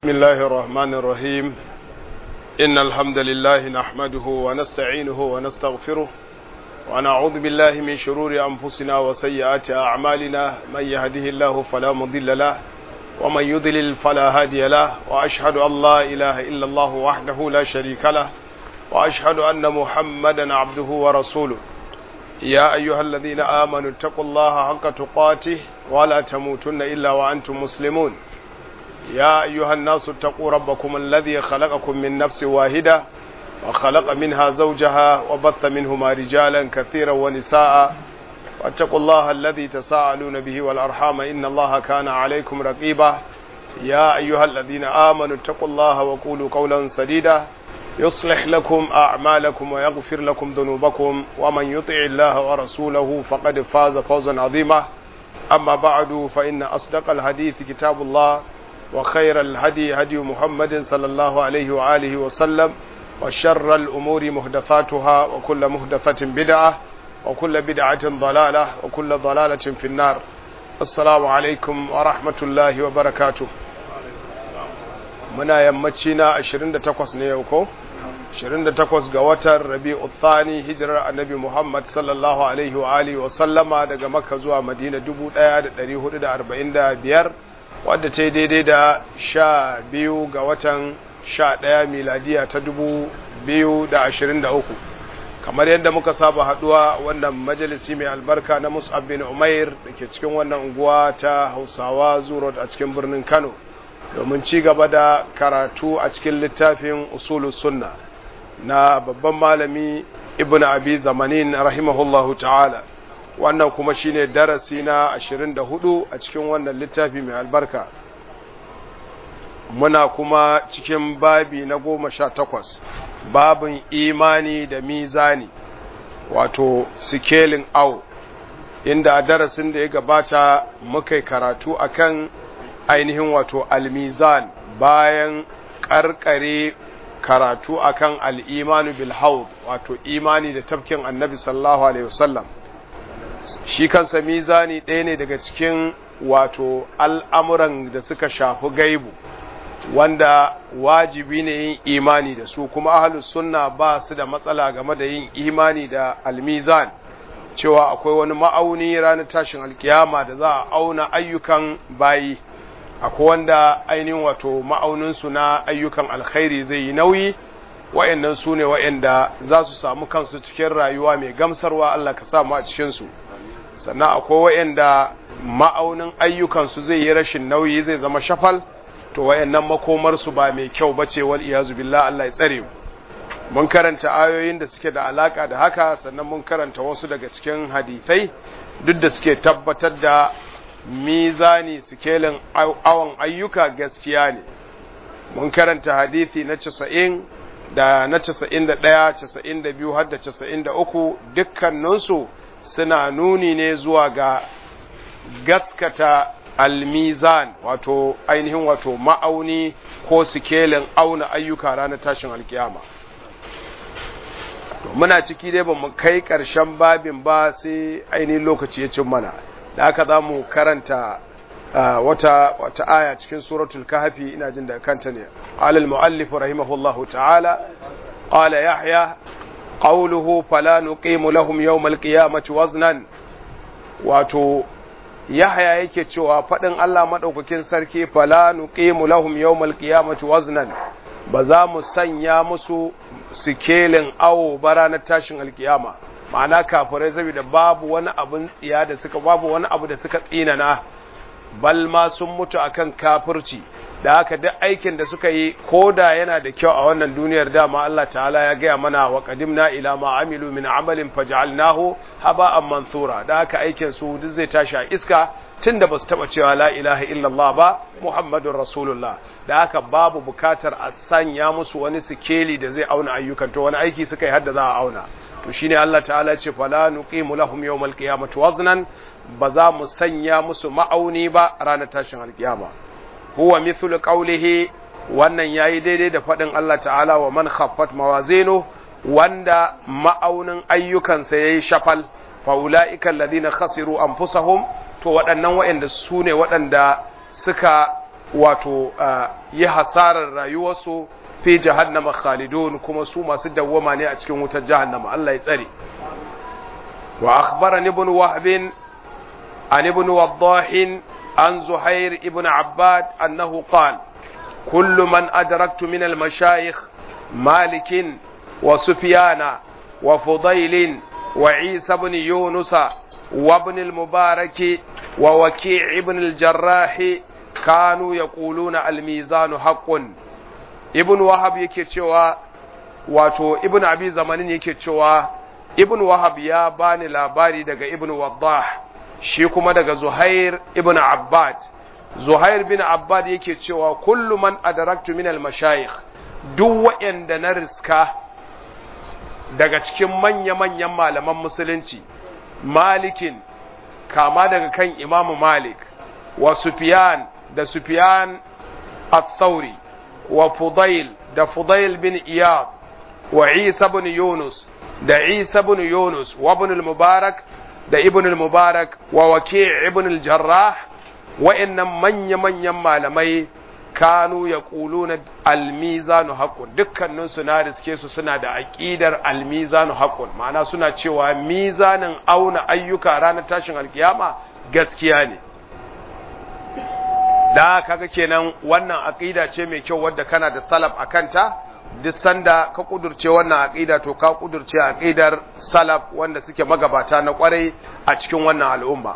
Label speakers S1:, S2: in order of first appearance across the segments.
S1: بسم الله الرحمن الرحيم إن الحمد لله نحمده ونستعينه ونستغفره ونعوذ بالله من شرور أنفسنا وسيئات أعمالنا من يهده الله فلا مضل له ومن يضلل فلا هادي له وأشهد أن لا إله إلا الله وحده لا شريك له وأشهد أن محمدا عبده ورسوله يا أيها الذين آمنوا اتقوا الله حق تقاته ولا تموتن إلا وأنتم مسلمون يا أيها الناس اتقوا ربكم الذي خلقكم من نفس واحدة وخلق منها زوجها وبث منهما رجالا كثيرا ونساء واتقوا الله الذي تساءلون به والأرحام إن الله كان عليكم رقيبا يا أيها الذين آمنوا اتقوا الله وقولوا قولا سديدا يصلح لكم أعمالكم ويغفر لكم ذنوبكم ومن يطع الله ورسوله فقد فاز فوزا عظيما أما بعد فإن أصدق الحديث كتاب الله وخير الهدي هدي محمد صلى الله عليه وآله وسلم وشر الأمور مهدثاتها وكل مهدثة بدعة وكل بدعة ضلالة وكل ضلالة في النار السلام عليكم ورحمة الله وبركاته muna yammaci na 28 ne yau ko 28 ga watan rabi'u thani hijirar annabi Muhammad sallallahu alaihi wa alihi wa sallama daga makka zuwa madina 1445 wadda ta yi daidai da sha biyu ga watan sha ɗaya miladiya ta dubu biyu da ashirin da uku kamar yadda muka saba haɗuwa wannan majalisi mai albarka na mus'ab bin umair da ke cikin wannan unguwa ta hausawa zuro a cikin birnin kano domin ci gaba da karatu a cikin littafin usulu sunna na babban malami ibn abi zamanin rahimahullahu ta'ala wannan kuma shine darasi na 24 a cikin wannan littafi mai albarka muna kuma cikin babi na goma sha takwas babin imani da mizani wato sikelin au inda a darasin da ya gabata muka karatu akan ainihin wato almizan bayan karkare karatu akan al'imanu bil wato imani da tafkin annabi sallallahu alaihi wasallam shi kansa mizani ɗaya ne daga cikin wato al'amuran da suka shafi gaibu wanda wajibi ne yin imani da su kuma ahalus sunna ba su da matsala game da yin imani da almizan cewa akwai wani ma'auni ranar tashin alkiyama da za a auna ayyukan bayi akwai wanda ainihin wato ma'auninsu na ayyukan alkhairi zai yi nauyi wa'annan su ne wa'anda za su samu kansu cikin rayuwa mai gamsarwa Allah ka samu a cikinsu sannan akwai wa'anda ma'aunin ayyukansu zai yi rashin nauyi zai zama shafal to wa'annan makomarsu ba mai kyau ba ce wal iyazu billah Allah ya tsare mun karanta ayoyin da suke da alaka da haka sannan mun karanta wasu daga cikin hadithai duk da suke tabbatar da mizani sikelin awon ayyuka gaskiya ne mun karanta hadithi na 90 da na 91 92 har da 93 dukkaninsu suna nuni ne zuwa ga gaskata almizan wato ainihin wato ma'auni ko sikelin auna ayyuka ranar tashin alkiyama muna ciki dai ba mu kai ƙarshen babin ba sai ainihin lokaci ya cin mana da aka za mu karanta wata wata aya cikin suratul kahfi ina jin da kanta ne alal muallif rahimahullahu ta'ala qala yahya qawluhu fala nuqimu lahum yawmal qiyamati waznan wato yahya yake cewa fadin Allah madaukakin sarki fala nuqimu lahum yawmal qiyamati waznan ba za mu sanya musu sikelin awo ba ranar tashin alkiyama ma'ana kafirai saboda babu wani abin tsiya da suka babu wani abu da suka tsinana bal ma sun mutu akan kafirci da haka duk aikin da suka yi koda yana da kyau a wannan duniyar dama Allah ta'ala ya gaya mana wa qadimna ila ma amilu min amalin faj'alnahu haba'an mansura da haka aikin su duk zai tashi a iska tunda basu taba cewa la ilaha illallah ba muhammadur rasulullah da haka babu bukatar a sanya musu wani sikeli da zai auna ayyukan to wani aiki suka yi hadda za a auna to shine Allah ta'ala ce fala nuqimu lahum yawmal qiyamati waznan ba za mu sanya musu ma'auni ba ranar tashin alkiyama huwa mithlu qawlihi wannan yayi daidai da fadin Allah ta'ala wa man khaffat mawazinu wanda ma'aunin ayyukansa yayi shafal fa ulaika alladhina khasiru anfusahum to waɗannan waɗanda su ne waɗanda suka wato yi hasarar rayuwarsu fi jahannama khalidun kuma su masu dawwama ne a cikin wutar jahannama Allah ya tsare wa akhbarani ibn wahb an ibn waddah an zuhair ibn abbad annahu qala kullu man adraktu min al mashayikh malik wa sufyan wa fudayl wa isa ibn yunus wa ibn al mubarak wa waki' ibn al jarrah kanu yaquluna al mizanu haqqun ibn wahab yake cewa wato ibn abi zamanin yake cewa ibn wahab ya bani labari daga ibn waddah shi kuma daga zuhair ibn abbad zuhair bin abbad yake cewa kullu man adaraktu min al-mashayikh duk waɗanda na riska daga cikin manya-manyan malaman musulunci malikin kama daga kan imamu malik wa sufyan da sufyan al-thawri wa Fudail da Fudail bin Iyad wa Isa bin Yunus da Isa bin Yunus wa ibn al-Mubarak da ibn al-Mubarak wa Waki' ibn al-Jarrah wa'annan manya-manyan malamai kanu ya na almizanu haqqun dukkanin su na riske su suna da aqidar almizanu haqqun ma'ana suna cewa mizanin auna ayyuka ranar tashin alkiyama gaskiya ne da kaga kenan wannan aqida ce mai kyau wadda kana da salaf a kanta duk sanda ka kudurce wannan aqida to ka kudurce aqidar salaf wanda suke magabata na kwarai a cikin wannan al'umma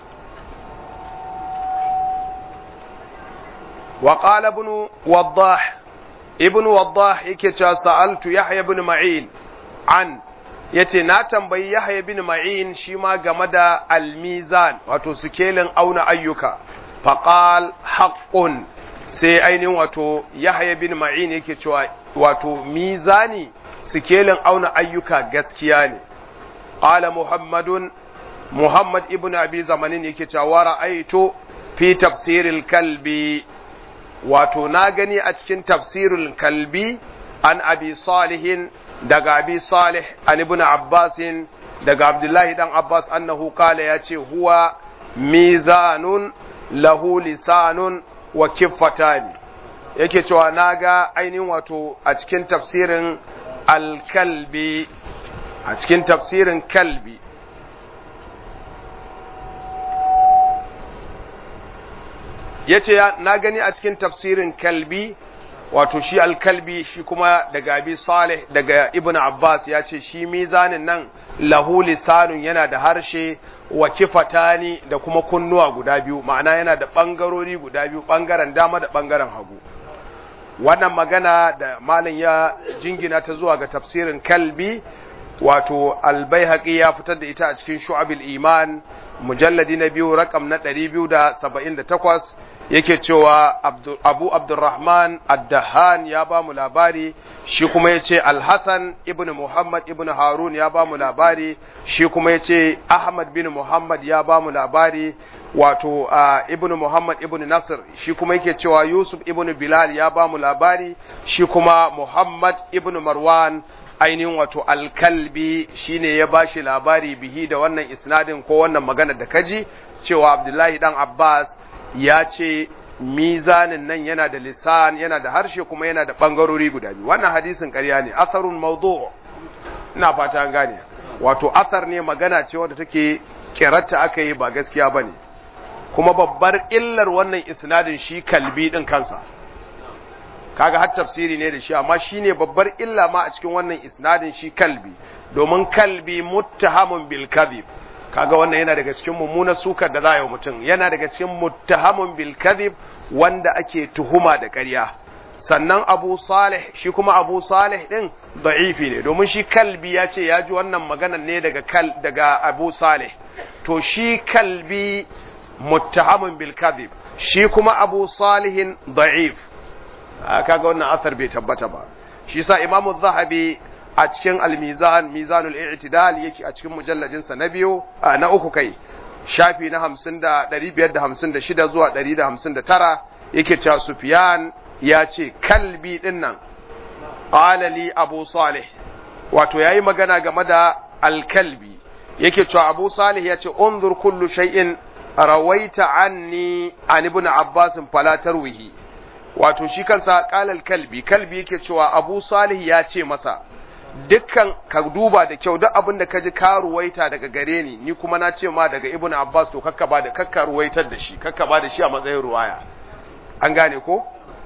S1: wa qala ibn waddah ibn waddah yake cewa sa'altu yahya ibn ma'in an yace na tambayi yahya ibn ma'in shi ma game da al-mizan wato sikelin auna ayyuka faƙal haƙƙun sai ainihin wato yahaya bin ma'in yake cewa wato mizani sikelin auna ayyuka gaskiya ne ƙala muhammadun muhammad ibn abi zamanin yake cewa ra'aitu fi tafsiril kalbi wato na gani a cikin tafsirul kalbi an abi salihin daga abi salih an ibn abbasin daga abdullahi dan abbas annahu kala ya ce huwa mizanun lahu lisanun wa kiffatani yake cewa naga ainihin wato a cikin tafsirin alkalbi a cikin tafsirin kalbi yace na gani a cikin tafsirin kalbi wato shi alkalbi shi kuma daga abi salih daga ibn abbas ya ce shi mizanin nan lahu lisanun yana da harshe wa kifatani da kuma kunnuwa guda biyu ma'ana yana da ɓangarori guda biyu ɓangaren dama da ɓangaren hagu wannan magana da malam ya jingina ta zuwa ga tafsirin kalbi wato albayhaqi ya fitar da ita a cikin shu'abil iman mujalladi na biyu rakam na 278 yake cewa abu abdurrahman ad-dahan ya ba mu labari shi kuma ya ce alhassan ibn muhammad ibn harun ya ba mu labari shi kuma ya ce ahmad bin muhammad ya ba mu labari wato uh, ibn muhammad ibn nasir shi kuma yake cewa yusuf ibn bilal ya ba mu labari shi kuma muhammad ibn marwan ainihin wato alkalbi shine ya ba shi labari bihi da wannan isnadin ko wannan magana da kaji cewa abdullahi dan abbas ya ce mizanin nan yana da lisan yana da harshe kuma yana da ɓangarori guda biyu wannan hadisin ƙarya ne asarun maudu ina fata an gane wato asar ne magana ce wadda take kiratta aka yi ba gaskiya ba ne kuma babbar illar wannan isnadin shi kalbi ɗin kansa kaga har tafsiri ne da shi amma shine babbar illa ma a cikin wannan isnadin shi kalbi domin kalbi muttahamun bil kadhib kaga wannan yana daga cikin mummunar sukar da za a yi mutum yana daga cikin muttahamun bil kadhib wanda ake tuhuma da ƙarya sannan Abu Salih shi kuma Abu Salih din da'ifi ne domin shi kalbi ya ce ya ji wannan maganar ne daga kal daga Abu Salih to shi kalbi muttahamun bil kadhib shi kuma Abu Salihin da'if kaga wannan asar bai tabbata ba shi sa Imam Zahabi a cikin al-mizan mizanul i'tidal yake a cikin mujalladin sa na biyu na uku kai shafi na 50 da 556 zuwa 159 yake cewa Sufyan ya ce kalbi din nan qala li Abu Salih wato yayi magana game da al-kalbi yake cewa Abu Salih ya ce unzur kullu shay'in rawaita anni an ibn abbas fala tarwihi wato shi kansa qalal kalbi kalbi yake cewa abu salih ya ce masa dukkan ka duba da kyau duk abin da ka ji ka ruwaita daga gare ni ni kuma na ce ma daga ibn abbas to kakka ba da kakka ruwaitar da shi kakka ba da shi a matsayin ruwaya an gane ko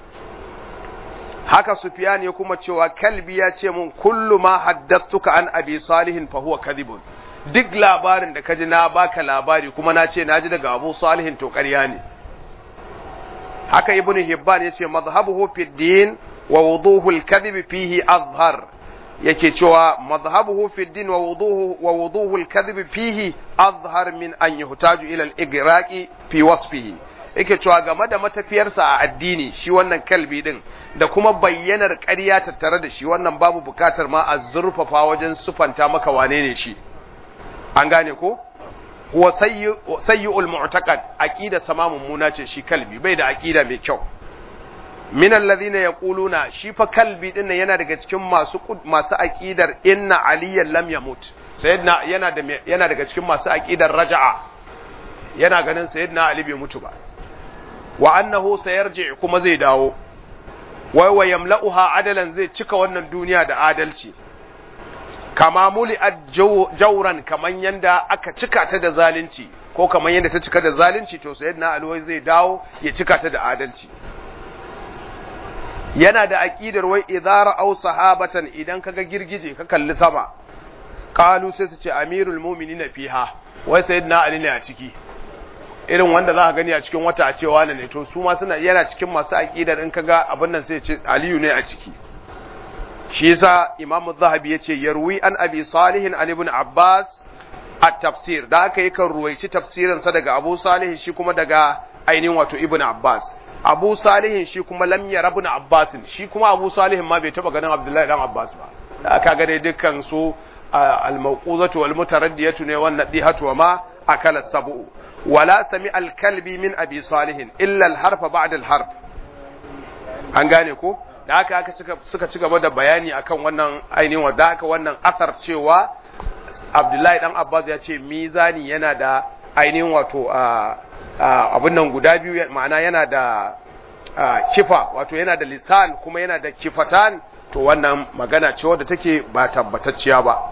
S1: haka Sufyan ya kuma cewa kalbi ya ce mun kullu ma haddathtuka an abi salihin fa huwa kadhibun duk labarin da kaji na baka labari kuma na ce naji daga abu salihin to ƙarya ne haka ibn hibban ya ce mazhabuhu fi din wa wuduhu al-kadhib fihi azhar yake cewa mazhabuhu fi din wa wuduhu wa wuduhu al-kadhib fihi azhar min an yuhtaju ila al-igraqi fi wasfihi yake cewa game da matafiyarsa a addini shi wannan kalbi din da kuma bayyanar ƙarya tattare da shi wannan babu bukatar ma a zurfafa wajen sufanta maka wane ne shi an gane ko huwa sayyi'ul mu'taqad aqida sama mummuna ce shi kalbi bai da aqida mai kyau min alladhina yaquluna shi fa kalbi din yana daga cikin masu masu aqidar inna aliyan lam yamut sayyidina yana da yana daga cikin masu aqidar raja'a yana ganin sayyidina ali bai mutu ba wa annahu sayarji kuma zai dawo wai wa yamla'uha adalan zai cika wannan duniya da adalci kama muli jauran kaman yanda aka cika ta da zalunci ko kaman yanda ta cika da zalunci to sayyidina ali wai zai dawo ya cika ta da adalci yana da aqidar wai idara aw sahabatan idan kaga girgije ka kalli sama qalu sai su ce amirul mu'minina fiha wai sayyidina ali ne a ciki irin wanda za ka gani a cikin wata a cewa ne to su ma suna yana cikin masu aqidar in kaga abin nan sai ce aliyu ne a ciki shi yasa imam zahabi yace yarwi an abi salih an ibn abbas at-tafsir da aka yi kan ruwaici tafsirin sa daga abu salih shi kuma daga ainihin wato ibn abbas abu salih shi kuma lam yara ibn abbas shi kuma abu salih ma bai taba ganin abdullahi dan abbas ba da aka ga dai dukkan su al-mawquzatu wal mutaraddiyatu ne wannan dihatu wa ma akala sabu wala sami al-kalbi min abi salih illa al-harfa ba'da al-harf an gane ko da haka aka suka ci gaba da bayani akan wannan ainihin wadda aka wannan asar cewa abdullahi dan abbas ya ce mizani yana da ainihin wato abin nan guda biyu ma'ana yana da kifa wato yana da lisan kuma yana da kifatan to wannan magana ce wadda take ba tabbatacciya ba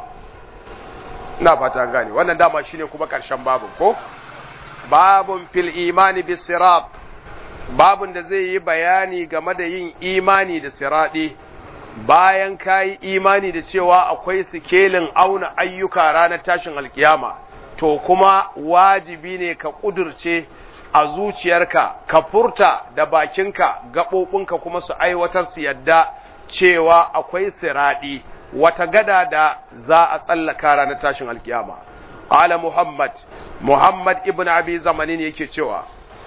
S1: ina fata gane wannan dama shine kuma karshen babun ko babun fil imani bis sirat babun da zai yi bayani game da yin imani da siraɗi bayan ka yi imani da cewa akwai sikelin auna ayyuka ranar tashin alkiyama to kuma wajibi ne ka ƙudurce a zuciyarka ka furta da bakinka gaɓoɓinka kuma su aiwatar su yadda cewa akwai siraɗi wata gada da za a tsallaka ranar tashin alkiyama ala muhammad muhammad ibn abi zamanin yake cewa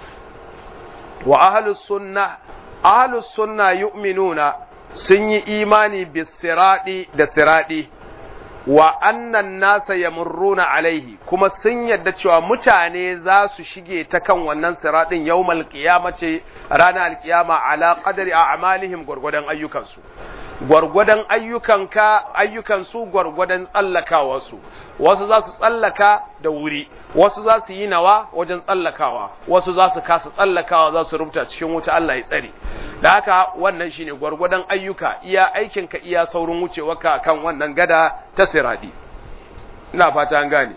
S1: wa ahlus sunna ahlus sunna yu'minuna sun yi imani bis siradi da siradi wa annan nasa yamurruna alaihi kuma sun yadda cewa mutane za su shige ta kan wannan siradin yawmal qiyamati ranar alqiyama ala qadari a'malihim gurgudan ayyukansu gwargwadon ayyukanka ayyukansu gwargwadon tsallakawarsu wasu za su tsallaka da wuri wasu za su yi nawa wajen tsallakawa wasu za su kasa tsallakawa za su rubuta cikin wuta Allah ya tsare da haka wannan shine gwargwadon ayyuka iya aikinka iya saurin wucewarka kan wannan gada ta siradi ina fata an gane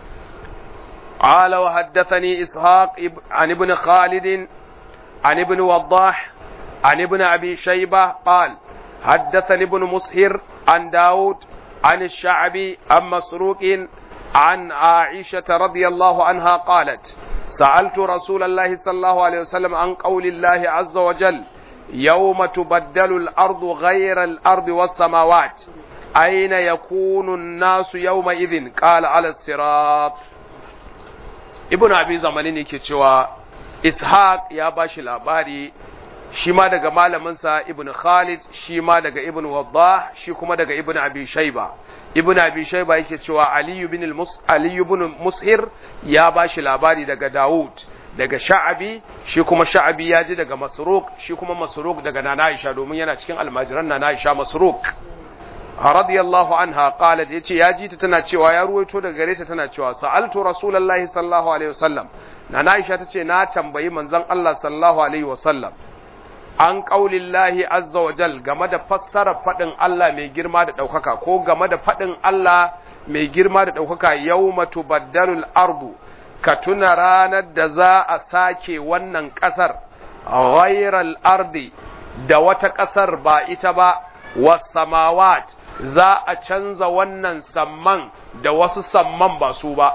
S1: قال وحدثني إسحاق عن ابن خالد عن ابن وضاح عن ابن أبي شيبة قال حدثني ابن مسهر عن داود عن الشعبي عن مسروق عن عائشة رضي الله عنها قالت سألت رسول الله صلى الله عليه وسلم عن قول الله عز وجل يوم تبدل الأرض غير الأرض والسماوات أين يكون الناس يومئذ قال على الصراط ابن أبي زمانين كتشوى إسحاق يا باشي الأباري shi ma daga malaminsa ibn Khalid shi ma daga ibn Waddah shi kuma daga ibn Abi Shayba ibn Abi Shayba yake cewa Ali ibn al-Mus Ali ibn Mushir ya bashi labari daga Dawud daga Sha'abi shi kuma Sha'abi ya ji daga Masruq shi kuma Masruq daga Nana Aisha domin yana cikin almajiran Nana Aisha Masruq radiyallahu anha qalat yace ya ji ta tana cewa ya ruwaito daga gare ta tana cewa sa'altu rasulullahi sallallahu alaihi wasallam na Aisha tace na tambayi manzon Allah sallallahu alaihi wasallam an qaulillahi azza wa jal game da fassara fadin Allah mai girma da daukaka ko game da fadin Allah mai girma da daukaka yawma tubaddalul ardu ka tuna ranar da za a sake wannan kasar ghairal ardi da wata kasar ba ita ba was samawat za a canza wannan samman da wasu samman ba su ba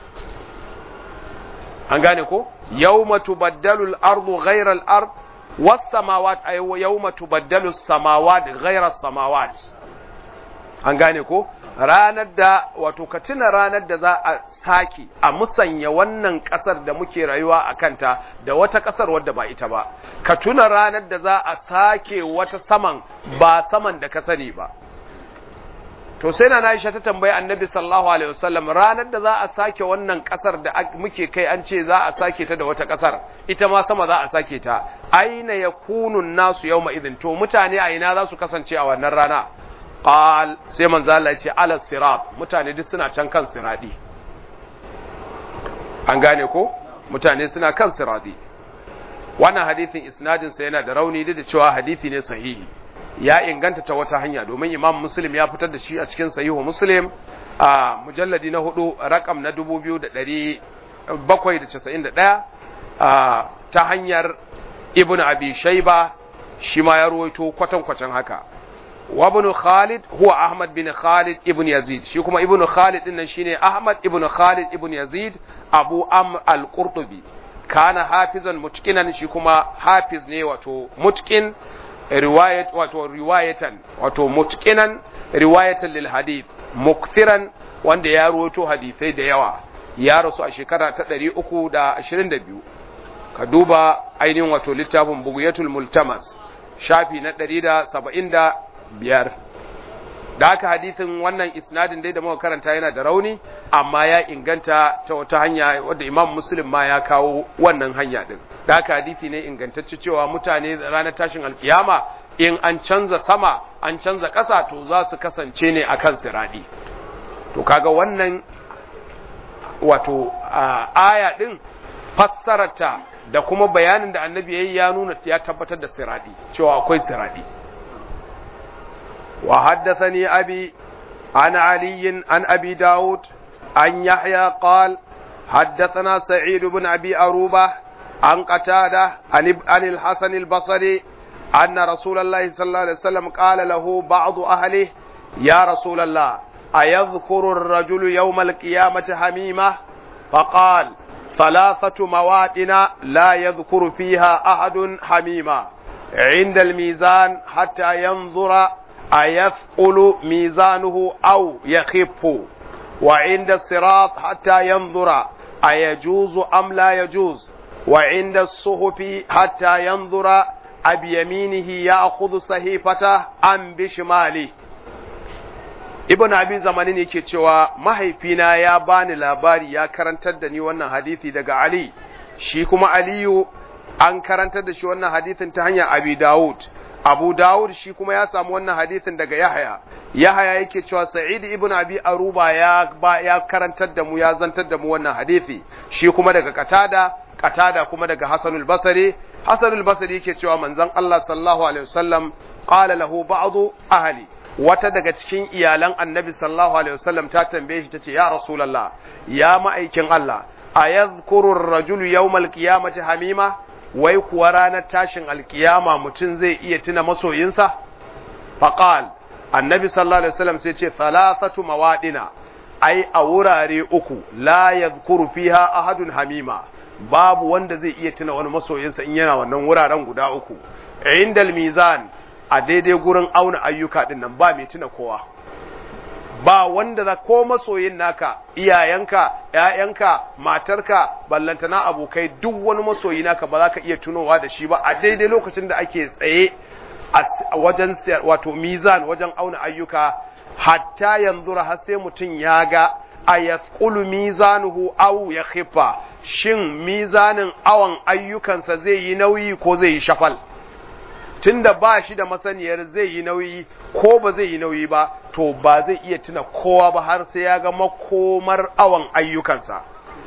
S1: an gane ko yawma tubaddalu al-ardu ghayra al-ard was samawat ay yawma tubaddalu as-samawat ghayra as-samawat an gane ko ranar da wato ka tuna ranar da za a sake a musanya wannan kasar da muke rayuwa a kanta da wata kasar wadda ba ita ba ka tuna ranar da za a sake wata saman ba saman da ka sani ba to sai na Aisha ta tambayi Annabi sallallahu alaihi wasallam ranar da za a sake wannan kasar da muke kai an ce za a sake ta da wata kasar ita ma sama za a sake ta aina yakunu nasu yawma idin to mutane a ina za su kasance a wannan rana qal sai manzo Allah ya ce ala sirat mutane duk suna can kan siradi an gane ko mutane suna kan siradi wannan hadisin isnadin sa yana da rauni da cewa hadisi ne sahihi ya inganta ta wata hanya domin imam muslim ya fitar da shi a cikin sahihu muslim a mujalladi na hudu rakam na 2791 ta hanyar ibn abi shaiba shi ma ya ruwaito kwatankwacin haka wa ibn khalid huwa ahmad bin khalid ibn yazid shi kuma ibn khalid din nan shine ahmad ibn khalid ibn yazid abu am al-qurtubi kana hafizan mutqinan shi kuma hafiz ne wato mutqin riwayat wato riwayatan wato mutqinan riwayatan lil hadith mukthiran wanda ya ruwato hadisai da yawa ya rasu a shekara ta 322 ka duba ainihin wato littafin bugiyatul multamas shafi na 175 da haka hadisin wannan isnadin dai da muka karanta yana da rauni amma ya inganta ta wata hanya wadda imam muslim ma ya kawo wannan hanya din da haka hadisi ne ingantacce cewa mutane ranar tashin alkiyama in an canza sama an canza ƙasa to za su kasance ne akan siradi to kaga wannan wato aya din fassararta da kuma bayanin da annabi yayi ya nuna ya tabbatar da siradi cewa akwai siradi وحدثني أبي عن علي عن أبي داود عن يحيى قال حدثنا سعيد بن أبي أروبة عن قتادة عن, عن الحسن البصري أن رسول الله صلى الله عليه وسلم قال له بعض أهله يا رسول الله أيذكر الرجل يوم القيامة حميمة فقال ثلاثة مواد لا يذكر فيها أحد حميمة عند الميزان حتى ينظر أيثقل ميزانه أو يخف وعند الصراط حتى ينظر أيجوز أم لا يجوز وعند الصحف حتى ينظر أبيمينه يأخذ صحيفته أم بشماله Ibn Abi Zamanin yake cewa mahaifina ya bani labari ya karantar da ni wannan hadisi daga Ali shi kuma Aliyu an karantar da shi wannan hadisin ta hanyar Abi Dawud Abu Dawud shi kuma ya samu wannan hadisin daga Yahaya. Yahaya yake cewa Sa'id ibn Abi Aruba ya ba ya karantar da mu ya zantar da mu wannan hadisi. Shi kuma daga Qatada, Qatada kuma daga Hasanul Basri. Hasanul Basri yake cewa manzon Allah sallallahu alaihi wasallam qala lahu ba'du ahli wata daga cikin iyalan Annabi sallallahu alaihi wasallam ta tambaye shi tace ya Rasulullah ya ma'aikin Allah ayadhkuru ar-rajulu yawmal qiyamati hamima wai kuwa ranar tashin alkiyama mutum zai iya tuna masoyinsa? Faƙal, annabi sallallahu Alaihi wasallam sai ce, Thalathatu mawaɗina, ai, a wurare uku, la ya fiha ahadun hamima, babu wanda zai iya tuna wani masoyinsa in yana wannan wuraren guda uku. Indal mizan, a daidai gurin auna ayyuka ɗin nan ba mai tuna kowa. ba wanda za ko masoyin naka iyayenka ƴaƴanka matarka ballantana abokai duk wani masoyi naka ba za ka iya tunowa da shi ba a daidai lokacin da ake tsaye a wajen wato mizan wajen auna ayyuka hatta yanzu har sai mutum ya ga a yasqulu mizanuhu aw ya khifa shin mizanin awan ayyukansa zai yi nauyi ko zai yi shafal tunda ba shi da masaniyar zai yi nauyi ko ba zai yi nauyi ba to ba zai iya tuna kowa ba har sai ya ga makomar awan ayyukansa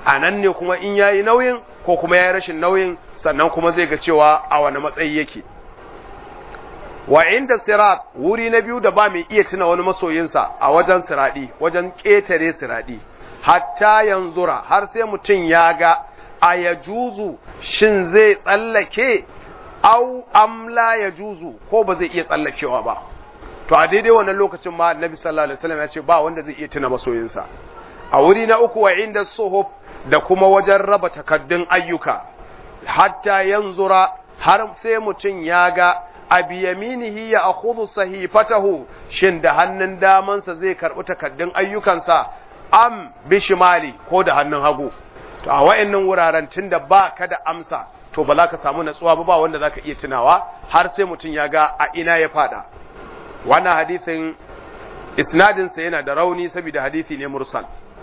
S1: a nan ne kuma in yayi nauyin ko kuma yayi rashin nauyin sannan kuma zai ga cewa a wani matsayi yake wa inda sirat wuri na biyu da ba mai iya tuna wani masoyinsa a wajen siradi wajen ƙetare siradi hatta yanzura har sai mutum ya ga a ya juzu shin zai tsallake au amla ya juzu ko ba zai iya tsallakewa ba to a daidai wannan lokacin ma annabi sallallahu alaihi wasallam ya ce ba wanda zai iya tuna masoyinsa a wuri na uku wa inda suhuf da kuma wajen raba takaddun ayyuka hatta yanzura har sai mutum ya ga abi yaminihi ya akhudhu sahifatahu shin da hannun damansa zai karbi takaddun ayyukansa am bishimali ko da hannun hagu to a wayannan wuraren tunda ba ka da amsa to ba za ka samu natsuwa ba ba wanda za ka iya tunawa har sai mutum ya ga a ina ya fada wannan hadithin isnadinsa yana da rauni saboda hadithi ne mursal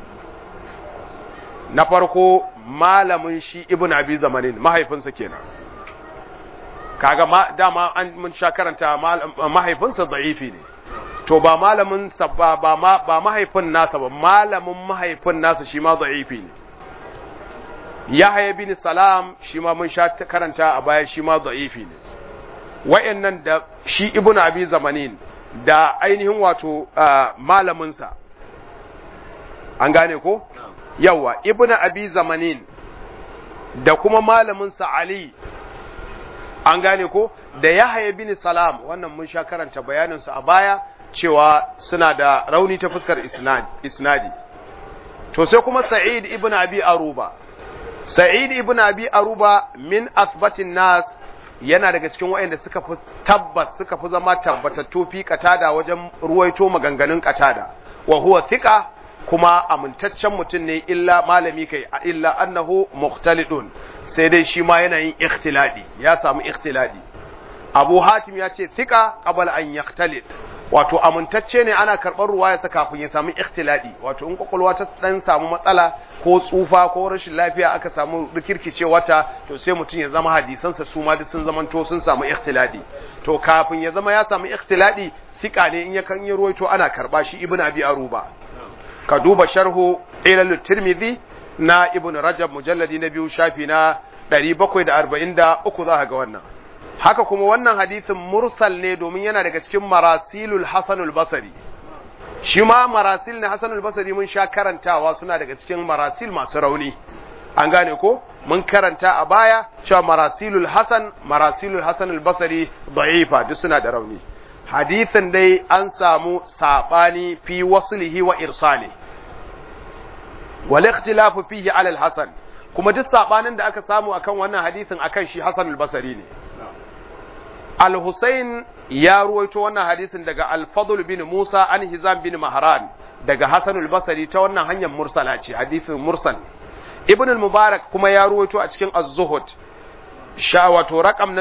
S1: na farko malamin shi ibn abi zamanin mahaifinsa kenan kaga ma dama an mun sha karanta mahaifinsa da'ifi ne to ba malamin sa ba ba ma ba mahaifin nasa ba malamin mahaifin nasa shi ma da'ifi ne Yahya bin Salam shi ma mun sha karanta a baya shi ma da'ifi ne wayannan da shi ibn abi zamanin da ainihin wato malamin sa an gane ko yawa ibn abi zamanin da kuma malamin sa Ali an gane ko da Yahya bin Salam wannan mun sha karanta bayanin su a baya cewa suna da rauni ta fuskar isnadi to sai kuma Sa'id ibn Abi Aruba Sa'id ibn Abi Aruba min athbatin nas yana daga cikin waɗanda suka fi tabbas suka fi zama tabbatattu fi katada wajen ruwaito maganganun katada wa huwa thiqa kuma amintaccen mutum ne illa malami kai illa annahu mukhtalidun sai dai shi ma yana yin ikhtiladi ya samu ikhtiladi Abu Hatim ya ce thiqa qabla an yakhtalid wato amintacce ne ana karɓar ruwayarsa kafin ya samu ikhtiladi wato in kwakwalwa ta dan samu matsala ko tsufa ko rashin lafiya aka samu rikirkice wata to sai mutum ya zama hadisansa su ma duk sun zamanto sun samu ikhtiladi to kafin ya zama ya samu ikhtiladi fika ne in ya kan yi ruwaito ana karɓa shi ibn abi aruba ka duba sharhu ilal tirmidhi na ibn rajab mujalladi na biyu shafi na 743 za ka ga wannan haka kuma wannan hadisin mursal ne domin yana daga cikin marasilul hasanul basari shi ma marasil ne hasanul basari mun sha karantawa suna daga cikin marasil masu rauni an gane ko mun karanta a baya cewa marasilul hasan marasilul hasanul basari da'ifa duk suna da rauni hadisin dai an samu sabani fi waslihi wa irsali wal ikhtilafu fihi ala al hasan kuma duk sabanin da aka samu akan wannan hadisin akan shi hasanul basari ne Al-Husayn ya ruwaito wannan hadisin daga Al-Fadl bin Musa an Hizam bin Mahran daga Hasan al-Basri ta wannan hanyar mursala ce hadisin mursal Ibn al-Mubarak kuma ya ruwaito a cikin Az-Zuhud sha wato rakam na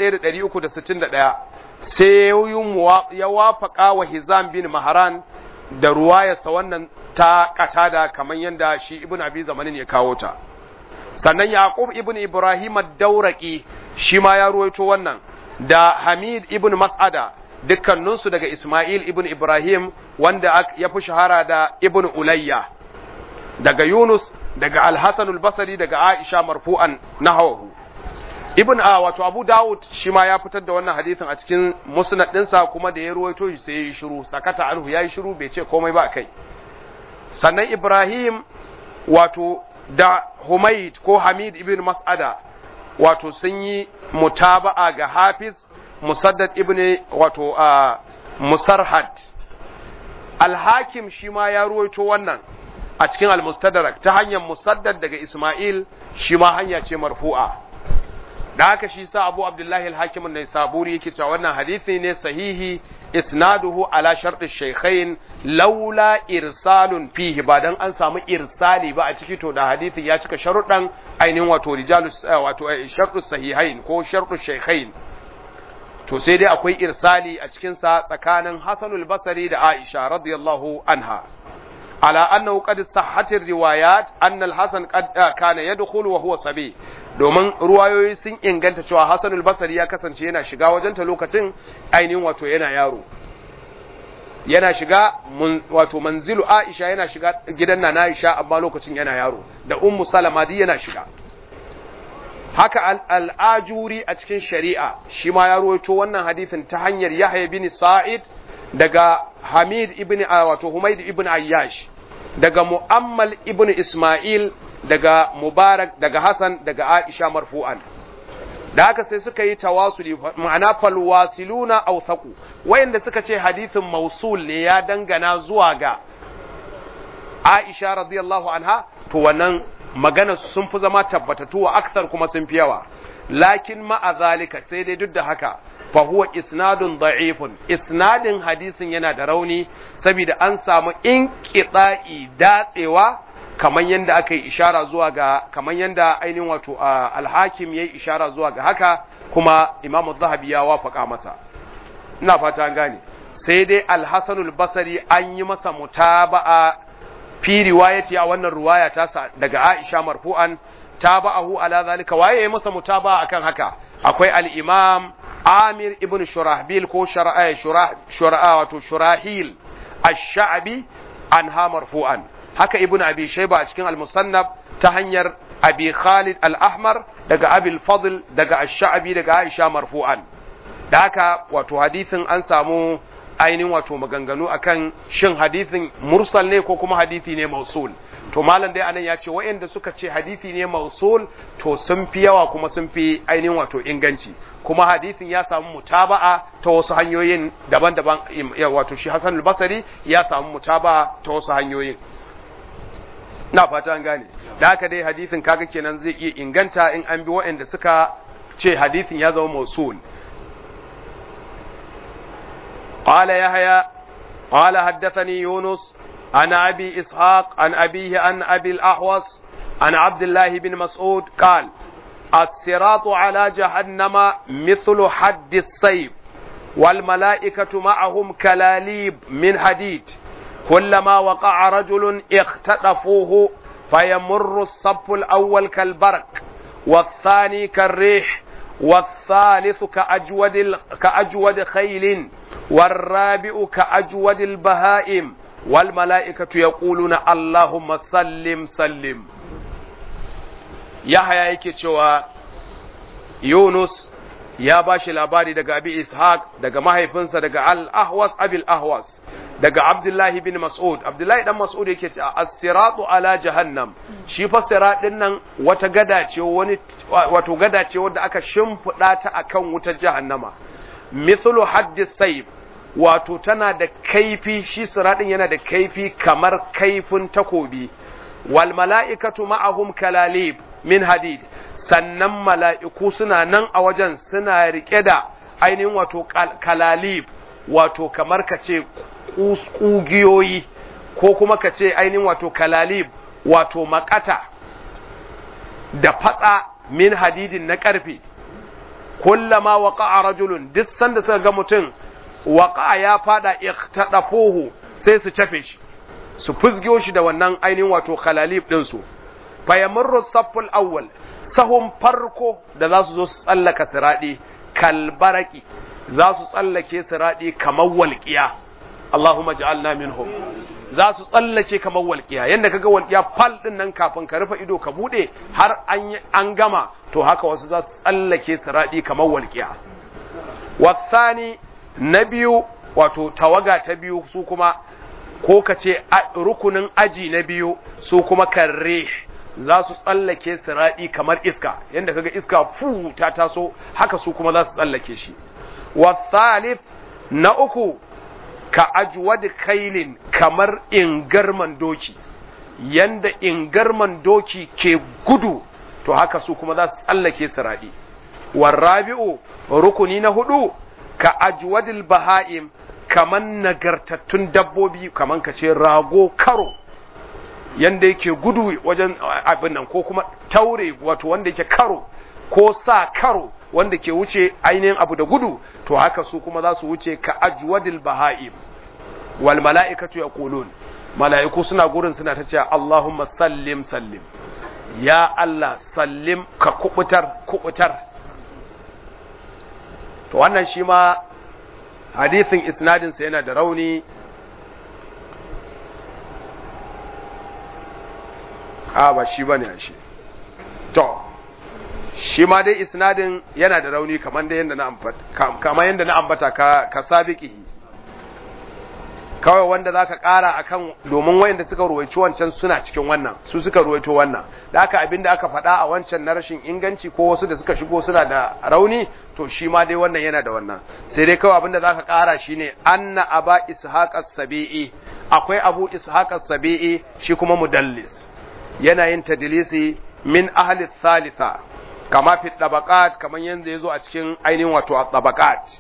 S1: 1361 sai ya wafaka wa Hizam bin Mahran da ruwayarsa wannan ta katada kamar yadda shi Ibn Abi Zamanin ya kawo ta sannan Yaqub ibn Ibrahim ad-Dawraqi shi ma ya ruwaito wannan da Hamid ibn Mas'ada dukkaninsu daga Ismail ibn Ibrahim wanda ya fi shahara da ibn Ulayya daga Yunus daga Al-Hasan al-Basri daga Aisha marfu'an nahawahu Ibn A wato Abu Dawud shi ma ya fitar da wannan hadisin a cikin musnad ɗinsa kuma da ya ruwaito shi sai ya yi shiru sakata anhu ya yi shiru bai ce komai ba kai sannan Ibrahim wato da Humaid ko Hamid ibn Mas'ada wato sun yi mutaba'a ga Hafiz Musaddad ibn wato a Musarhad Al-Hakim shi ma ya ruwaito wannan a cikin Al-Mustadrak ta hanyar Musaddad daga Ismail shi ma hanya ce marfu'a da haka shi sa Abu Abdullahi Al-Hakim ne saburi yake cewa wannan hadisi ne sahihi isnaduhu ala shartu shaykhain laula irsalun fihi ba dan an samu irsali ba a ciki to da hadisi ya cika sharuɗan ainihin wato rijalu wato shartu sahihain ko shartu shaykhain to sai dai akwai irsali a cikin sa tsakanin Hasanul Basri da Aisha radiyallahu anha ala annahu qad sahhatir riwayat anna al-Hasan qad kana yadkhulu wa huwa sabi domin ruwayoyi sun inganta cewa Hassanul Basri ya kasance yana shiga wajenta lokacin ainihin wato yana yaro yana shiga wato manzilu Aisha yana shiga gidan na Aisha amma lokacin yana yaro da ummu Salama duk yana shiga haka al'ajuri a cikin shari'a shi ma ya ruwaito wannan hadisin ta hanyar Yahya bin Sa'id daga Hamid ibn wato Humayd ibn Ayyash daga Mu'ammal ibn Ismail daga Mubarak daga Hassan daga Aisha marfu'an da haka sai suka yi tawasuli ma'ana falwasiluna awthaqu wayanda suka ce hadisin mausul ne ya dangana zuwa ga Aisha radiyallahu anha to wannan magana sun fi zama tabbatatu wa aksar kuma sun fi yawa lakin ma'a zalika sai dai duk da haka fa huwa isnadun da'ifun isnadin hadisin yana da rauni saboda an samu inqita'i datsewa kamar yadda aka yi ishara zuwa ga kamar yadda ainihin wato alhakim ya yi ishara zuwa ga haka kuma imamu zahabi ya wafaka masa ina fata an gane sai dai alhassanul basari an yi masa mutaba'a fi riwayati a wannan ruwaya ta daga aisha marfu'an taba'ahu ala zalika waye ya masa mutaba'a akan haka akwai al-imam amir ibn shurahbil ko shura'a wato shurahil ash-sha'bi anha marfu'an haka ibn abi shayba a cikin al-musannaf ta hanyar abi khalid al-ahmar daga abi al-fadl daga ash-sha'bi daga aisha marfu'an da haka wato hadisin an samu ainihin wato maganganu akan shin hadisin mursal ne ko kuma hadisi ne mausul to malam dai anan ya ce waɗanda suka ce hadisi ne mausul to sun fi yawa kuma sun fi ainihin wato inganci kuma hadisin ya samu mutaba'a ta wasu hanyoyin daban-daban wato shi Hassan al-Basri ya samu mutaba'a ta wasu hanyoyin na fata an gane da haka dai hadisin kaga kenan zai iya inganta in an bi waɗanda suka ce hadisin ya zama mausul قال يحيى قال حدثني يونس عن أبي إسحاق عن أبيه عن أبي الأحوص عن عبد الله بن مسعود قال الصراط على جهنم مثل حد السيف والملائكة معهم كلاليب من حديد كلما وقع رجل اختطفوه فيمر الصف الأول كالبرق والثاني كالريح والثالث كأجود, كأجود خيل والرابع كأجود البهائم والملائكة يقولون اللهم سلم سلم يحيى yake cewa Yunus ya bashi labari daga Abi Ishaq daga mahaifinsa daga Al-Ahwas Abil Ahwas daga Abdullahi bin Mas'ud Abdullahi dan Mas'ud yake cewa as-siratu ala jahannam shi fa sirat din nan wata gada ce wani wato gada ce wanda aka shimfida ta akan wutar jahannama mithlu haddis sayf wato tana da kaifi shi siratin yana da kaifi kamar kaifin takobi wal mala'ikatu ma'ahum kalalib min hadid sannan mala'iku suna nan a wajen suna rike da ainihin wato kalalib wato kamar ka ce ƙugiyoyi ko kuma ka ce ainihin wato kalalib wato makata da fatsa min hadidin na ƙarfe kullama waqa'a rajulun duk sanda suka ga mutum waqa'a ya fada iqtadafuhu sai su cafe shi su fusgiyo shi da wannan ainihin wato kalalib din su fayamurru safful awwal sahun farko da za su zo su tsallaka siradi kalbaraki za su tsallake siradi kamar walqiya Allahumma ja'alna minhum za su tsallake kamar walƙiya yadda kaga walƙiya fal din nan kafin ka rufe ido ka bude har an an gama to haka wasu za su tsallake siradi kamar walƙiya wasani na biyu wato tawaga ta biyu su kuma ko ka ce rukunin aji na biyu su kuma karre za su tsallake siradi kamar iska yadda kaga iska fu ta taso haka su kuma za su tsallake shi wasalif na uku ka ajwad kailin kamar ingarman doki yanda ingarman doki ke gudu to haka su kuma za su tsallake siradi warrabi'u rukuni na hudu ka ajwadil baha'im kaman nagartattun dabbobi kaman ka ce rago karo yanda yake gudu wajen abin nan ko kuma taure wato wanda yake karo ko sa karo wanda ke wuce ainihin abu da gudu to haka su kuma za su wuce ka ajwadil baha'im wal mala'ikatu yaqulun mala'iku suna gurin suna ta cewa Allahumma sallim sallim ya Allah sallim ka kubutar kubutar to wannan shi ma hadisin isnadin sa yana da rauni a ba shi bane shi to shi ma dai isnadin yana da rauni kamar da yanda na ambata kamar yanda na ambata ka ka sabiqihi kawai wanda zaka kara akan domin wayanda suka ruwaici wancan suna cikin wannan su suka ruwaito wannan da haka abinda aka faɗa a wancan na rashin inganci ko wasu da suka shigo suna da rauni to shi ma dai wannan yana da wannan sai dai kawai abinda zaka kara shine anna aba ishaq as-sabi'i akwai abu ishaq as-sabi'i shi kuma mudallis yana yin tadlisi min ahli thalitha kama fi tabaqat kaman yanzu yazo a cikin ainihin wato tabaqat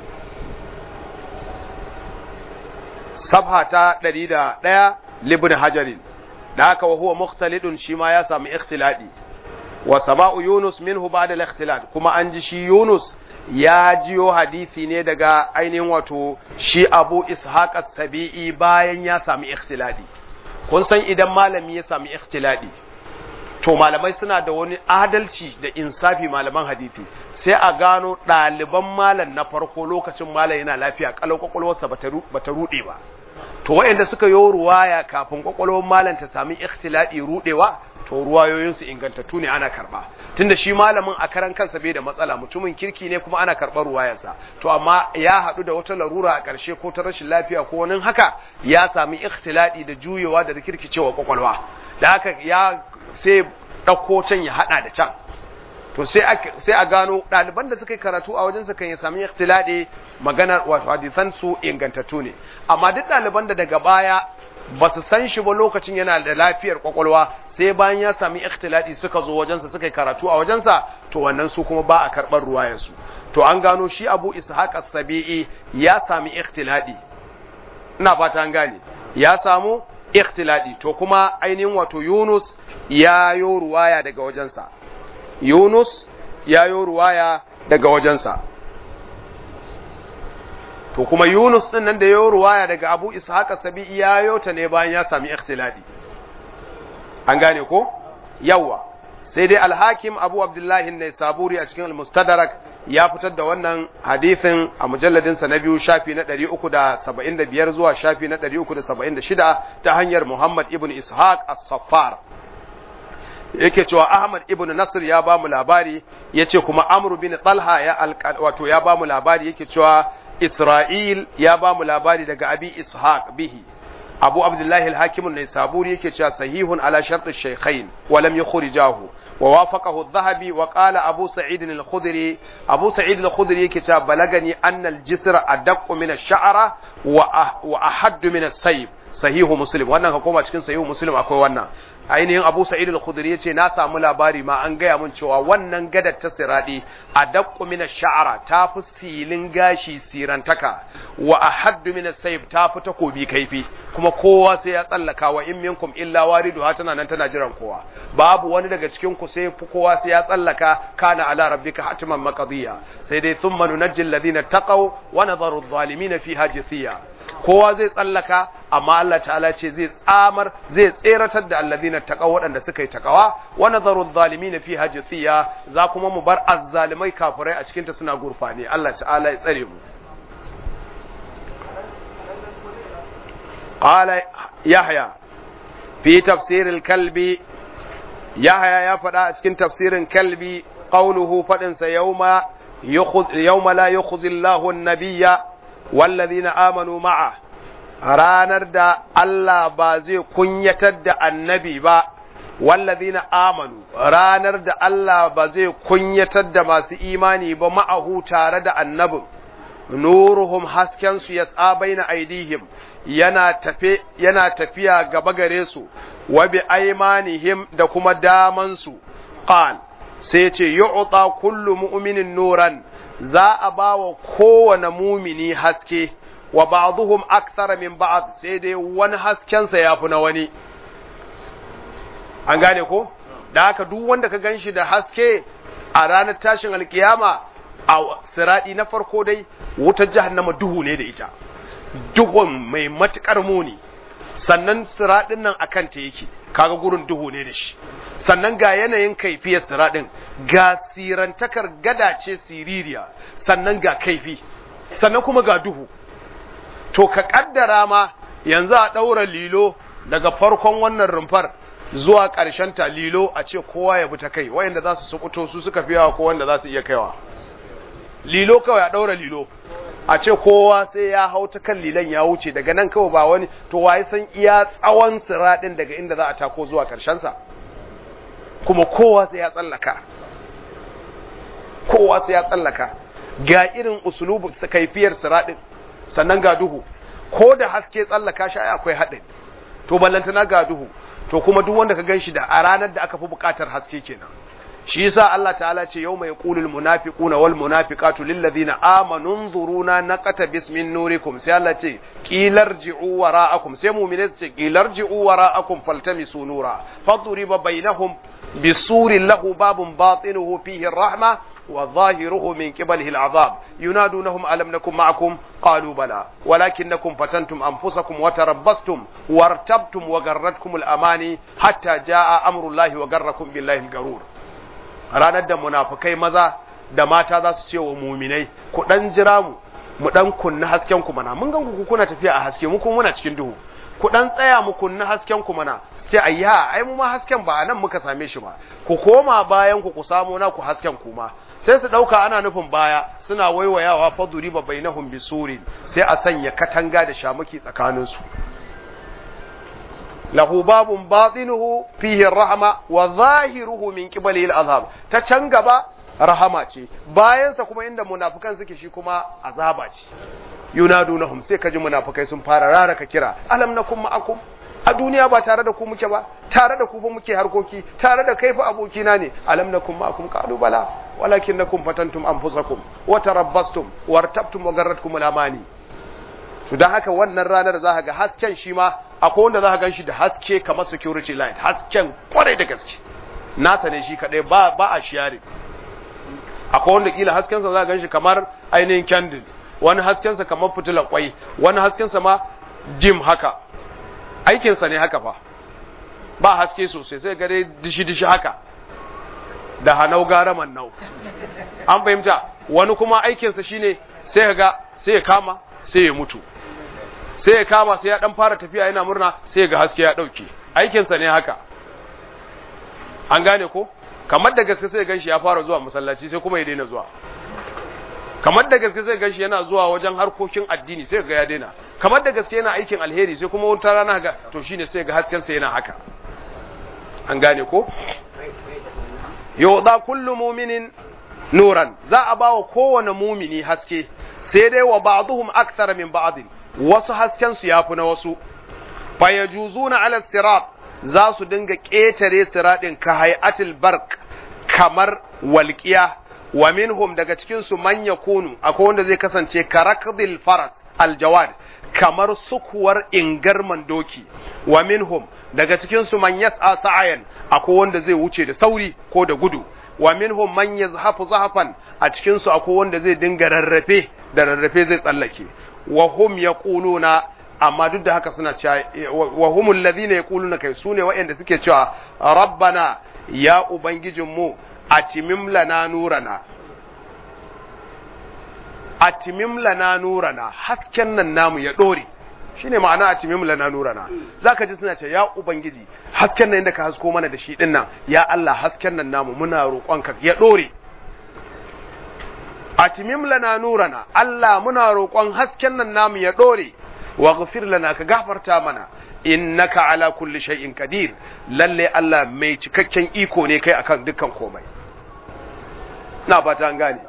S1: sabha ta 101 libn hajarin da haka wa huwa mukhtalidun shi ma ya samu ikhtiladi wa sama'u yunus minhu ba'da al-ikhtilad kuma an ji shi yunus ya jiyo hadisi ne daga ainihin wato shi abu ishaq as-sabi'i bayan ya sami ikhtiladi kun san idan malami ya sami ikhtiladi to malamai suna da wani adalci da insafi malaman hadisi sai a gano ɗaliban malam na farko lokacin malam yana lafiya kalau kwakwalwarsa bata ruɗe ba to waɗanda suka yi ruwaya kafin kwakwalwar malam ta sami ikhtiladi ruɗewa to ruwayoyinsu ingantattu ne ana karɓa tunda shi malamin a karan kansa bai da matsala mutumin kirki ne kuma ana karɓar ruwayarsa to amma ya haɗu da wata larura a ƙarshe ko ta rashin lafiya ko wani haka ya sami ikhtiladi da juyewa da rikirkicewa kwakwalwa da haka ya sai ɗauko can ya haɗa da can to sai a gano ɗaliban da suka yi karatu a wajensa kan ya sami ikhtiladi maganar wato hadisan su ingantattu ne amma duk ɗaliban da daga baya ba su san shi ba lokacin yana da lafiyar kwakwalwa sai bayan ya sami ikhtiladi suka zo wajensa suka yi karatu a wajensa to wannan su kuma ba a karɓar ruwayarsu to an gano shi abu ishaq as-sabi'i ya sami ikhtiladi ina fata an gane ya samu ikhtiladi to kuma ainihin wato Yunus ya yo ruwaya daga wajensa Yunus ya yo ruwaya daga wajensa to kuma Yunus din nan da yo ruwaya daga Abu Ishaq as-Sabi'i ya yo ta ne bayan ya sami ikhtiladi an gane ko yawa sai dai al-Hakim Abu Abdullah an-Naisaburi a cikin al-Mustadrak ya fitar da wannan hadithin a mujalladinsa na biyu shafi na 375 zuwa shafi na 376 ta hanyar Muhammad ibn Ishaq as-Saffar yake cewa Ahmad ibn Nasr ya ba mu labari yace kuma Amr bin Talha ya wato ya ba mu labari yake cewa Isra'il ya ba mu labari daga Abi Ishaq bihi Abu Abdullahi al-Hakim an-Naisaburi yake cewa sahihun ala shart ash-shaykhain wa lam yukhrijahu ووافقه الذهبي وقال أبو سعيد الخدري أبو سعيد الخدري كتاب بلغني أن الجسر أدق من الشعر وأحد من السيف صحيح مسلم wannan ka koma cikin sahihu muslim akwai wannan ainihin Abu Sa'id al-Khudri yace na samu labari ma an gaya mun cewa wannan gadar ta siradi adaqqu min ash-sha'ra ta fi silin gashi sirantaka wa ahaddu min as-sayf ta fi takobi kaifi kuma kowa sai ya tsallaka wa in minkum illa wariduha tana nan tana jiran kowa babu wani daga cikin ku sai kowa sai ya tsallaka kana ala rabbika hatiman maqdiya sai dai thumma nunajjil ladina taqaw wa nadharu adh-dhalimin fiha jithiya kowa zai tsallaka amma Allah ta'ala ce zai tsamar zai tseratar da alladhina taqaw waɗanda suka yi taqawa wa nadharu adh-dhalimin fiha jithiya za kuma mu bar azzalimai kafirai a cikin ta suna gurfani Allah ta'ala ya tsare mu قال يحيى في تفسير الكلب يحيى يا فدا cikin tafsirin kalbi قوله فدن يوم يخذ يوم لا يخذ الله النبي والذين آمنوا معه ranar da Allah ba zai kunyatar da annabi ba wallazina amanu ranar da Allah ba zai kunyatar da masu imani ba ma'ahu tare da annabin nuruhum hasken su yas'a baina aidihim yana tafe yana tafiya gaba gare su wa bi aymanihim da kuma daman su qal sai ce yu'ta kullu mu'minin nuran za a bawa kowane mumini haske wa ba'dhum akthara min ba'd sai dai wani hasken sa yafi na wani an gane ko da haka duk wanda ka ganshi da haske a ranar tashin alkiyama a siradi na farko dai wutar jahannama duhu ne da ita duhun mai matukar muni sannan siradin nan akan ta yake kaga gurin duhu ne da shi sannan ga yanayin kaifiyar siradin ga sirantakar gada ce siririya sannan ga kaifi sannan kuma ga duhu to ka kaddara ma yanzu a daura lilo daga farkon wannan rumfar zuwa ƙarshen ta lilo a ce kowa ya bi ta kai wayanda za su sukuto su suka fi yawa ko wanda za su iya kaiwa lilo kawai a ɗaura lilo a ce kowa sai ya hau ta kan lilan ya wuce daga nan kawai ba wani to waye san iya tsawon siraɗin daga inda za a tako zuwa sa kuma kowa sai ya tsallaka kowa sai ya tsallaka ga irin usulubu kaifiyar siraɗin sannan ga duhu ko da haske tsallaka shi akwai haɗin to ballantana ga duhu to kuma duk wanda ka ganshi da a ranar da aka fi buƙatar haske kenan shi yasa Allah ta'ala ce yau mai qulul munafiquna wal munafiqatu lil ladina amanu nzuruna naqata bismin nurikum sai Allah ce qilarji'u wara'akum sai mu'mine su ce qilarji'u wara'akum faltamisu nura fadriba bainahum bisurin lahu babun batinuhu fihi ar-rahma وظاهره من قبله العذاب ينادونهم ألم نكن معكم قالوا بلى ولكنكم فتنتم أنفسكم وتربصتم وارتبتم وغرتكم الأماني حتى جاء أمر الله وغركم بالله الغرور ranar da munafukai maza da mata za su ce wa muminai ku dan jira mu mu dan kunna hasken ku mana mun gan ku kuna tafiya a haske mu kuma muna cikin duhu ku dan tsaya mu kunna hasken ku mana sai ayya ai mu ma hasken ba nan muka same shi ba ku koma bayan ku ku samu na ku hasken ku ma sai su dauka ana nufin baya suna waiwayawa faduri ba bainahum bisurin sai a sanya katanga da shamuki tsakanin su lahu babun batinuhu fihi rahma wa zahiruhu min qibalihi al'azab ta can gaba rahama ce bayansa kuma inda munafikan suke shi kuma azaba ce yunadunahum sai kaji munafikai sun fara raraka kira alam nakum ma'akum a duniya ba tare da ku muke ba tare da ku fa muke harkoki tare da kai fa abokina ne alam nakum ma'akum qalu bala walakinnakum fatantum anfusakum wa tarabbastum wartabtum wa garratkum al-amani to dan haka wannan ranar za ka ga hasken shi ma akwai wanda za ka gan shi da haske kamar security light hasken kwarai da gaske nasa ne shi kadai ba ba a share akwai wanda kila haskensa za ka gan shi kamar ainihin candle wani haskensa kamar fitilar kwai wani haskensa ma dim haka aikinsa ne haka fa ba haske sosai sai ga dai dishi-dishi haka da hanau gara nau an fahimta wani kuma aikinsa shine sai ga sai ya kama sai ya mutu sai ya kama sai ya dan fara tafiya yana murna sai ga haske ya dauke aikinsa ne haka an gane ko kamar da gaske sai ganshi ya fara zuwa masallaci sai kuma ya daina zuwa kamar da gaske sai ganshi yana zuwa wajen harkokin addini sai ga ya daina kamar da gaske yana aikin alheri sai kuma wata rana ga to shine sai ga hasken sa yana haka an gane ko yuda kullu mu'minin nuran za a bawa kowane mumini haske sai dai wa ba'dhum akthar min ba'd wasu hasken su yafi na wasu fayajuzuna ala sirat za su dinga ƙetare siraɗin ka hay'atil bark kamar walƙiya wa minhum daga cikin su man yakunu akwai wanda zai kasance karakdil faras aljawad kamar sukuwar ingarman doki wa minhum daga cikin su man yas'a sa'ayan akwai wanda zai wuce da sauri ko da gudu wa minhum man yazhafu zahafan a cikin su akwai wanda zai dinga rarrafe da rarrafe zai tsallake wa hum yaquluna amma duk da haka suna cewa wa humul ladhina yaquluna kai sune waɗanda suke cewa rabbana ya ubangijinmu atimim lana nurana atimim lana nurana hasken nan namu ya dore shine ma'ana atimim lana nurana zaka ji suna cewa ya ubangiji hasken nan da ka hasko mana da shi dinnan ya Allah hasken nan namu muna roƙonka ya dore atimim lana nurana Allah muna roƙon hasken nan namu ya dore waghfir lana ka gafarta mana innaka ala kulli shay'in qadir lalle Allah mai cikakken iko ne kai akan dukkan komai na fata an gane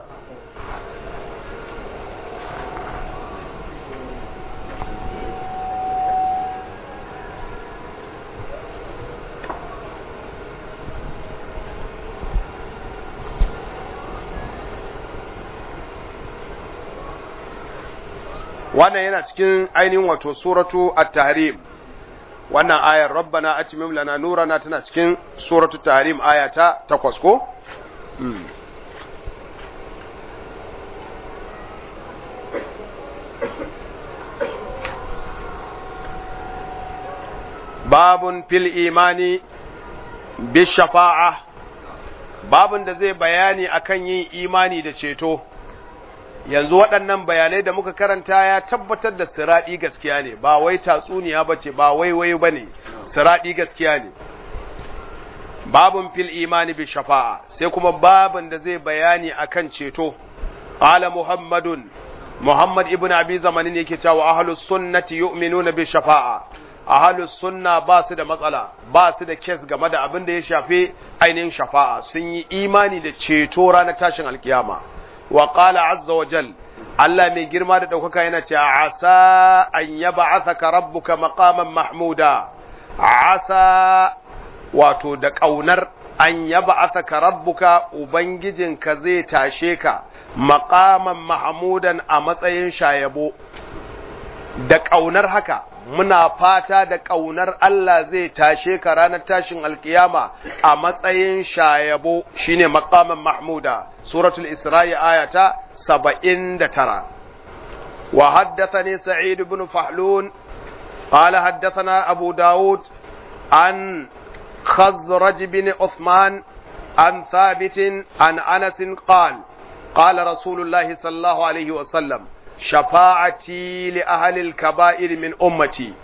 S1: wannan yana cikin ainihin wato suratu at-tahrim wannan ayar rabbana atimim lana nurana tana cikin suratu tahrim aya ta 8 ko babun fil imani bi shafa'a babun da zai bayani akan yin imani da ceto yanzu waɗannan bayanai da muka karanta ya tabbatar da siraɗi gaskiya ne ba wai tatsuniya ba ce ba wai wai ba ne siraɗi gaskiya ne babun fil imani bi shafa'a sai kuma babun da zai bayani akan ceto qala muhammadun muhammad ibn abi zamanin yake cewa ahlus sunnati yu'minuna bi shafa'a ahlus sunna ba su da matsala ba su da kes game da abin da ya shafi ainihin shafa'a sun yi imani da ceto ranar tashin alkiyama wa qala azza wa jal Allah mai girma da ɗaukaka yana ce asa an yab'athaka rabbuka maqaman mahmuda asa wato da ƙaunar an yab'athaka rabbuka ubangijinka zai tashe ka maqaman mahmudan a matsayin shayabo da ƙaunar haka muna fata da ƙaunar Allah zai tashe ka ranar tashin alkiyama a matsayin shayabo shine maqaman mahmuda suratul isra'i ayata saba'in da tara wa haddathani sa'id ibn fahlun قال حدثنا أبو داود عن خزرج بن عثمان عن ثابت عن أنس قال قال رسول الله صلى الله عليه وسلم شفاعتي لأهل الكبائر من أمتي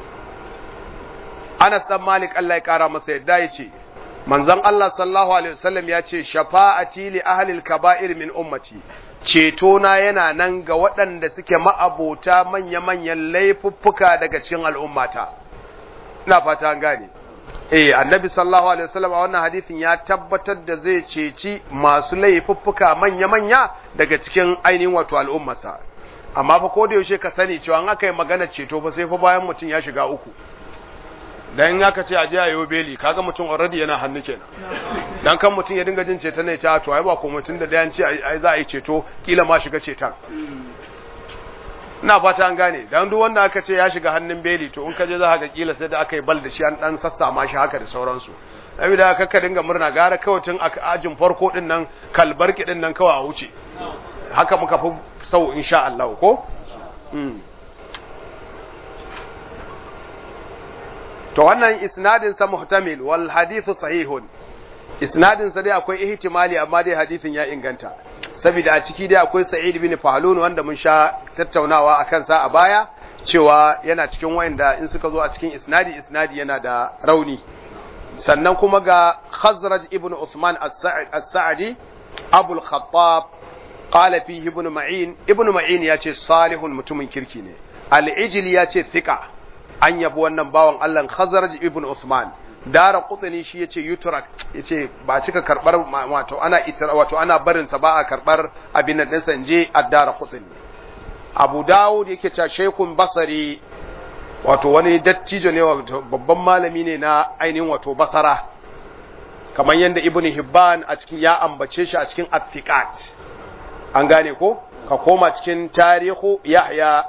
S1: أنس بن مالك الله يكرم سيدايتي manzon Allah sallallahu alaihi wasallam ya ce shafa'ati li ahlil kaba'ir min ummati ceto na yana nan ga waɗanda suke ma'abota manya-manyan laifuffuka daga cikin al'ummata ina fata an gane eh annabi sallallahu alaihi wasallam a wannan hadisin ya tabbatar da zai ceci masu laifuffuka manya-manya daga cikin ainihin wato al'ummarsa amma fa ko da yaushe ka sani cewa an aka yi magana ceto fa sai fa bayan mutum ya shiga uku dan in aka ce a je a yi beli kaga mutum already yana hannu kenan dan kan mutum ya dinga jin ceto ne ta to ai ba ko mutum da dayan ce ai za a yi ceto kila ma shiga ceton ina fata an gane dan duk wanda aka ce ya shiga hannun beli to in ka je za ka ga kila sai da aka yi bal da shi an dan sassama shi haka da sauransu saboda kakka dinga murna gara kawai tun a ajin farko din nan kalbarki din nan kawai a wuce haka muka fi sau insha Allah ko to wannan isnadin sa muhtamil wal hadithu sahihun isnadin sa dai akwai ihtimali amma dai hadithin ya inganta saboda a ciki dai akwai sa'id bin fahlun wanda mun sha tattaunawa akan sa a baya cewa yana cikin wayanda in suka zo a cikin isnadi isnadi yana da rauni sannan kuma ga khazraj ibn usman as-sa'di abul khattab qala fihi ibn ma'in ibn ma'in yace salihun mutumin kirki ne al-ijli yace thiqa an yabi wannan bawan Allah Khazraj ibn Uthman dara kutsani shi yace yutrak yace ba cika karbar wato ana itira wato ana barin sa ba a karbar abin nan dinsa je addara kutsani Abu Dawud yake cewa Shaykhun Basri wato wani dattijo ne wato babban malami ne na ainihin wato Basara kamar yadda Ibn Hibban a cikin ya ambace shi a cikin Athiqat an gane ko ka koma cikin tarihu Yahya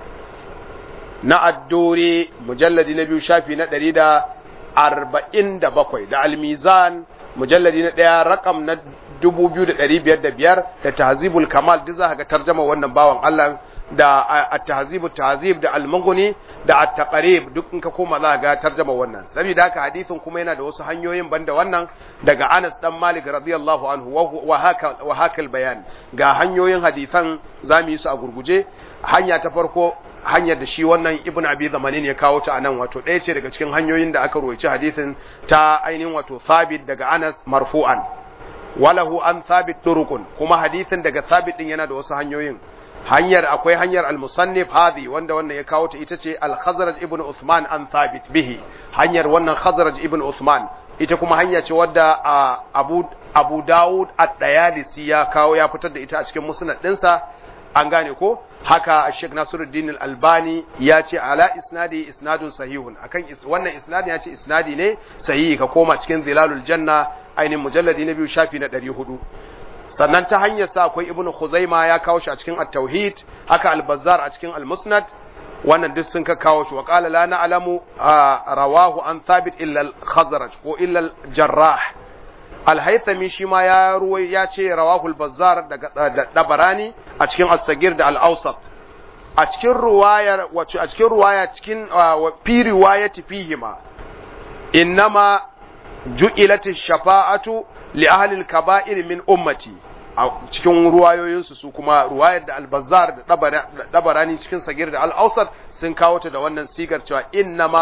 S1: na addore mujalladi na biyu shafi na ɗari da arba'in da bakwai da almizan mujalladi na ɗaya rakam na dubu biyu da ɗari biyar da biyar da tahzibul kamal duk za ka ga tarjama wannan bawan Allah da at-tahzibu tahzib da al-mughni da at-taqrib duk in ka koma za ka ga tarjama wannan saboda haka hadisin kuma yana da wasu hanyoyin banda wannan daga Anas dan Malik radiyallahu anhu wa haka wa haka bayan ga hanyoyin hadisan zamu yi su a gurguje hanya ta farko hanyar da shi wannan ibn abi zamanin ya kawo ta anan wato ɗaya ce daga cikin hanyoyin da aka roci hadisin ta ainihin wato sabit daga Anas marfu'an walahu an sabit turukun kuma hadisin daga sabit din yana da wasu hanyoyin hanyar akwai hanyar al-musannif hadhi wanda wannan ya kawo ta ita ce al-khazraj ibn Uthman an sabit bihi hanyar wannan khazraj ibn Uthman ita kuma hanya ce wadda Abu Abu Dawud at-Tayalisi ya kawo ya fitar da ita a cikin musnad ɗinsa an gane ko haka Sheikh Nasiruddin Al-Albani ya ce ala isnadi isnadun sahihun akan wannan isnadin ya ce isnadi ne sahihi ka koma cikin Zilalul Janna ainihin mujalladi na biyu shafi na 400 sannan ta hanyar sa akwai Ibn Khuzaima ya kawo shi a cikin At-Tauhid haka Al-Bazzar a cikin Al-Musnad wannan duk sun ka kawo shi wa qala la na'lamu rawahu an thabit illa al-Khazraj ko illa al-Jarrah alhaithami shi ma ya ruwai ya ce rawahul bazzar daga dabarani a cikin as-sagir da al-awsat a cikin ruwayar wato a cikin ruwaya cikin fi riwayati fihima innama ju'ilat ash-shafa'atu li ahli al-kaba'ir min ummati a cikin ruwayoyinsu su kuma ruwayar da al-bazzar da dabarani cikin sagir da al-awsat sun kawo ta da wannan sigar cewa innama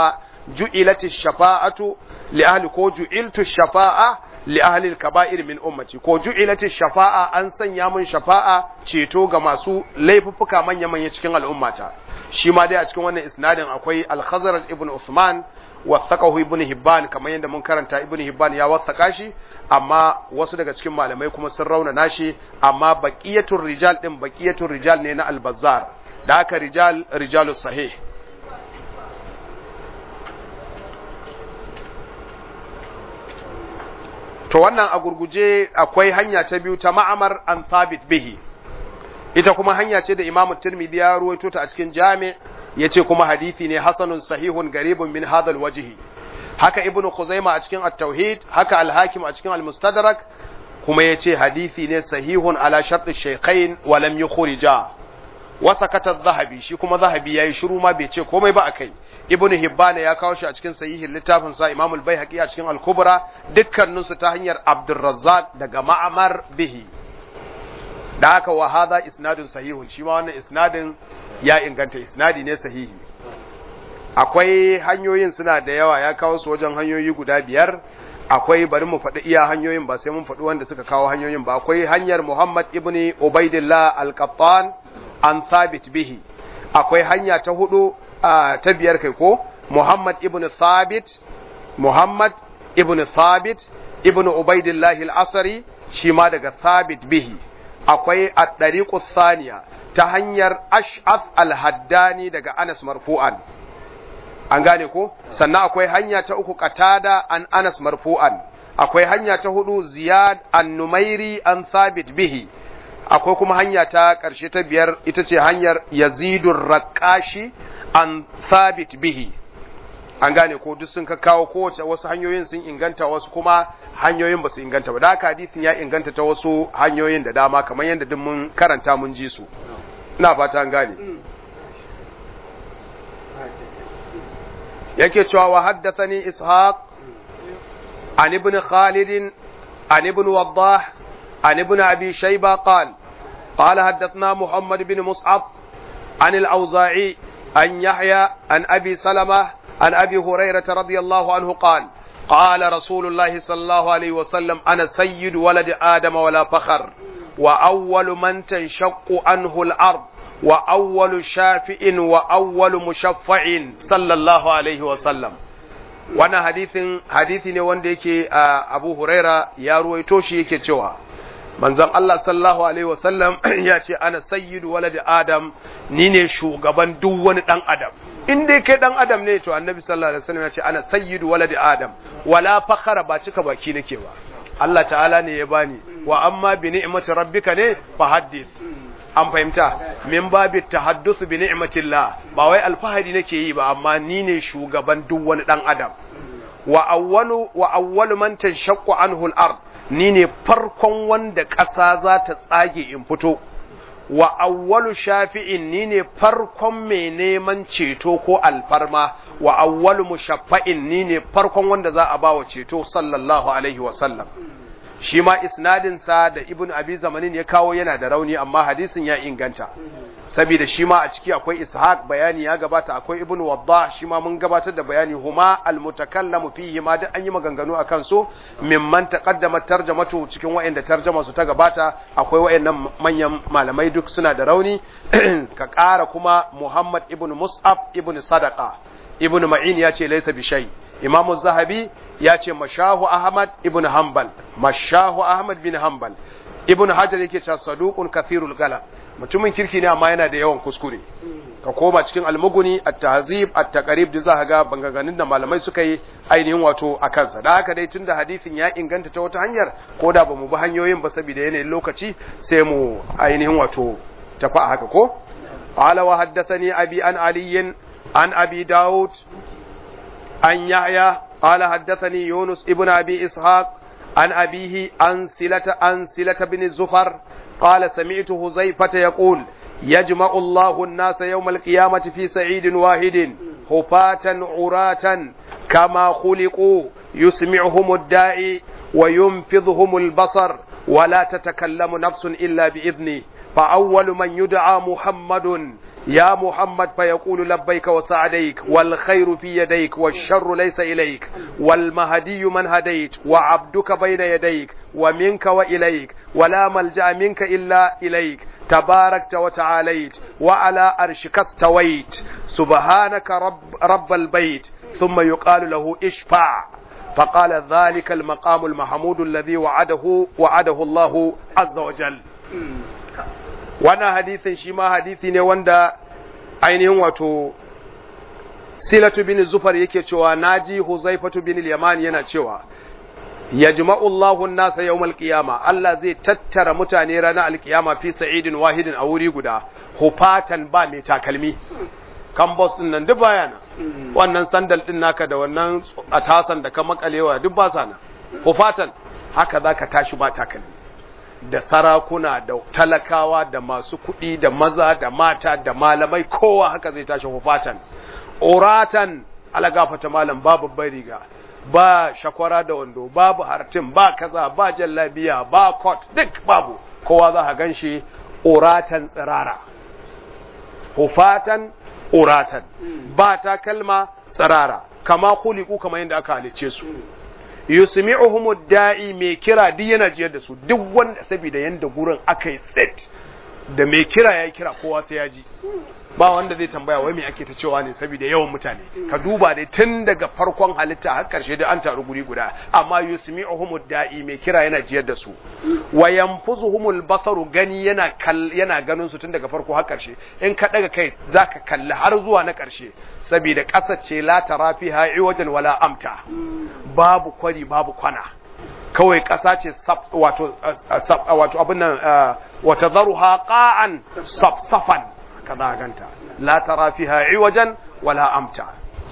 S1: ju'ilati shafa'atu li ahli ko ju'iltu shafa'a li ahli al-kaba'ir min ummati ko ju'ilati shafa'a an sanya mun shafa'a ceto ga masu laifuffuka manya manya cikin al'ummata shi ma dai a cikin wannan isnadin akwai al-khazraj ibn Uthman wasaqahu ibn Hibban kamar yadda mun karanta ibn Hibban ya wasaka shi amma wasu daga cikin malamai kuma sun rauna nashi amma baqiyatul rijal din baqiyatul rijal ne na al-Bazzar da haka rijal rijalus sahih to wannan a gurguje akwai hanya ta biyu ta ma'amar an thabit bihi ita kuma hanya ce da Imam Tirmidhi ya ruwaito ta a cikin Jami' yace kuma hadisi ne hasanun sahihun garibun min hadal wajhi haka Ibn Khuzaima a cikin At-Tauhid haka Al-Hakim a cikin Al-Mustadrak kuma yace hadisi ne sahihun ala shart ash-shaykhain wa lam yukhrija wa sakata adh-Dhahabi shi kuma Dhahabi yayi shiru ma bai ce komai ba akai Ibn Hibban ya kawo shi a cikin sahihin littafin sa Imam Al-Baihaqi a cikin Al-Kubra dukkaninsu ta hanyar Abdurrazzaq daga Ma'mar bihi da haka wa hadha isnadun sahihun shi ma wannan isnadin ya inganta isnadi ne sahihi akwai hanyoyin suna da yawa ya kawo su wajen hanyoyi guda biyar akwai bari mu faɗi iya hanyoyin ba sai mun faɗi wanda suka kawo hanyoyin ba akwai hanyar Muhammad ibn Ubaidillah al-Qattan an thabit bihi akwai hanya ta hudu ta biyar kai ko Muhammad ibn Thabit Muhammad ibn Thabit ibn Ubaidillah al-Asri shi ma daga Thabit bihi akwai at-tariqu thaniya ta hanyar Ash'ath al-Haddani daga Anas marfu'an an gane ko sannan akwai hanya ta uku Qatada an Anas marfu'an akwai hanya ta hudu Ziyad an-Numairi an Thabit bihi akwai kuma hanya ta ƙarshe ta biyar ita ce hanyar Yazidur Raqashi an Thabit bihi an gane ko duk sun ka kawo kowace wasu hanyoyin sun inganta wasu kuma hanyoyin ba su inganta ba da haka hadisin ya inganta ta wasu hanyoyin da dama kamar yadda duk mun karanta mun ji su ina fata an gane yake cewa wa haddathani ishaq an ibn khalid an ibn waddah an ibn abi shayba qala قال حدثنا محمد بن مصعب عن الأوزاعي عن يحيى عن أبي سلمة عن أبي هريرة رضي الله عنه قال قال رسول الله صلى الله عليه وسلم أنا سيد ولد آدم ولا فخر وأول من تنشق عنه الأرض وأول شافئ وأول مشفع صلى الله عليه وسلم وانا حديث حديث ne wanda yake Abu Huraira ya ruwaito shi yake cewa manzon Allah sallallahu alaihi wasallam ya ce ana sayyidu walad Adam ni ne shugaban duk wani dan Adam in dai kai dan Adam ne to annabi sallallahu alaihi wasallam ya ce ana sayyidu walad Adam wala fakhara ba cika baki nake ba Allah ta'ala ne ya bani wa amma bi ni'mati rabbika ne fa haddith an fahimta min babi tahadduth bi ni'matillah ba wai alfahari nake yi ba amma ni ne shugaban duk wani dan Adam wa awwalu wa awwalu man tanshaqqu anhu al-ard ni ne farkon wanda ƙasa za ta tsage in fito wa awwalu shafi'in ni ne farkon mai neman ceto ko alfarma wa awwalu mushaffa'in ni ne farkon wanda za a bawa ceto sallallahu alaihi wa sallam shi ma isnadin sa da ibn abi zamanin ya kawo yana da rauni amma hadisin ya inganta saboda shi ma a ciki akwai ishaq bayani ya gabata akwai ibn wadda shi ma mun gabatar da bayani huma almutakallamu fihi ma duk an yi maganganu akan su mimman taqaddama tarjamatu cikin wayanda tarjama su ta gabata akwai wayannan manyan malamai duk suna da rauni ka ƙara kuma muhammad ibn mus'ab ibn sadaqa ibn ma'in ya ce laysa bi shay imamu zahabi ya ce mashahu ahmad ibn hanbal mashahu ahmad bin hanbal ibn hajar yake cewa saduqun kathirul galam mutumin kirki ne amma yana da yawan kuskure ka koma cikin almuguni at-tahzib at-taqrib da za ga banganganin da malamai suka yi ainihin wato a kansa da haka dai tunda hadisin ya inganta ta wata hanyar ko da bamu bi hanyoyin ba saboda yanayin lokaci sai mu ainihin wato tafi a haka ko qala wa haddathani abi an ali an abi daud an yahya qala haddathani yunus ibn abi ishaq عن أبيه عن سلة عن سلة بن الزفر قال سمعت هزيفة يقول يجمع الله الناس يوم القيامة في سعيد واحد هفاة عراة كما خلقوا يسمعهم الداعي وينفذهم البصر ولا تتكلم نفس إلا بإذنه فأول من يدعى محمد يا محمد فيقول لبيك وسعديك والخير في يديك والشر ليس إليك والمهدي من هديت وعبدك بين يديك ومنك وإليك ولا ملجأ منك إلا إليك تباركت وتعاليت وعلى أرشك استويت سبحانك رب, رب البيت ثم يقال له اشفع فقال ذلك المقام المحمود الذي وعده وعده الله عز وجل wannan hadisin shi ma hadisi ne wanda ainihin wato silatu bin zufar yake cewa naji huzaifatu bin yaman yana cewa yajma'u Allahu an-nasa yawmal qiyama Allah zai tattara mutane ranar alkiyama fi sa'idin wahidin a wuri guda hufatan ba mai takalmi kambos din nan duk baya nan wannan sandal din naka da wannan atasan da ka makalewa duk ba sa nan hufatan haka zaka tashi ba takalmi da sarakuna da talakawa da masu kuɗi da maza da mata da malamai kowa haka zai tashi hufatan uratan alagafata malam babu riga ba shakwara da wando babu hartin ba kaza ba jallabiya ba kot duk babu kowa za ka gan shi uratan tsirara hufatan uratan ba ta kalma tsirara kama kuliku kama yadda aka halice su yusmi'uhum da'i mai kira duk yana jiyar da su duk wanda saboda yanda gurin aka yi tsit da mai kira ya kira kowa sai ya ji ba wanda zai tambaya wai me ake ta cewa ne saboda yawan mutane ka duba dai tun daga farkon halitta har karshe da an taru guri guda amma yusmi'uhum da'i mai kira yana jiyar da su wa yanfuzuhumul basaru gani yana yana ganin su tun daga farko har karshe in ka daga kai zaka kalli har zuwa na karshe saboda ƙasa ce la tara fiha iwajan wala amta babu kwari babu kwana kawai ƙasa ce wato wato abin nan wata zaruha qa'an safsafan kaza ganta la tara fiha iwajan wala amta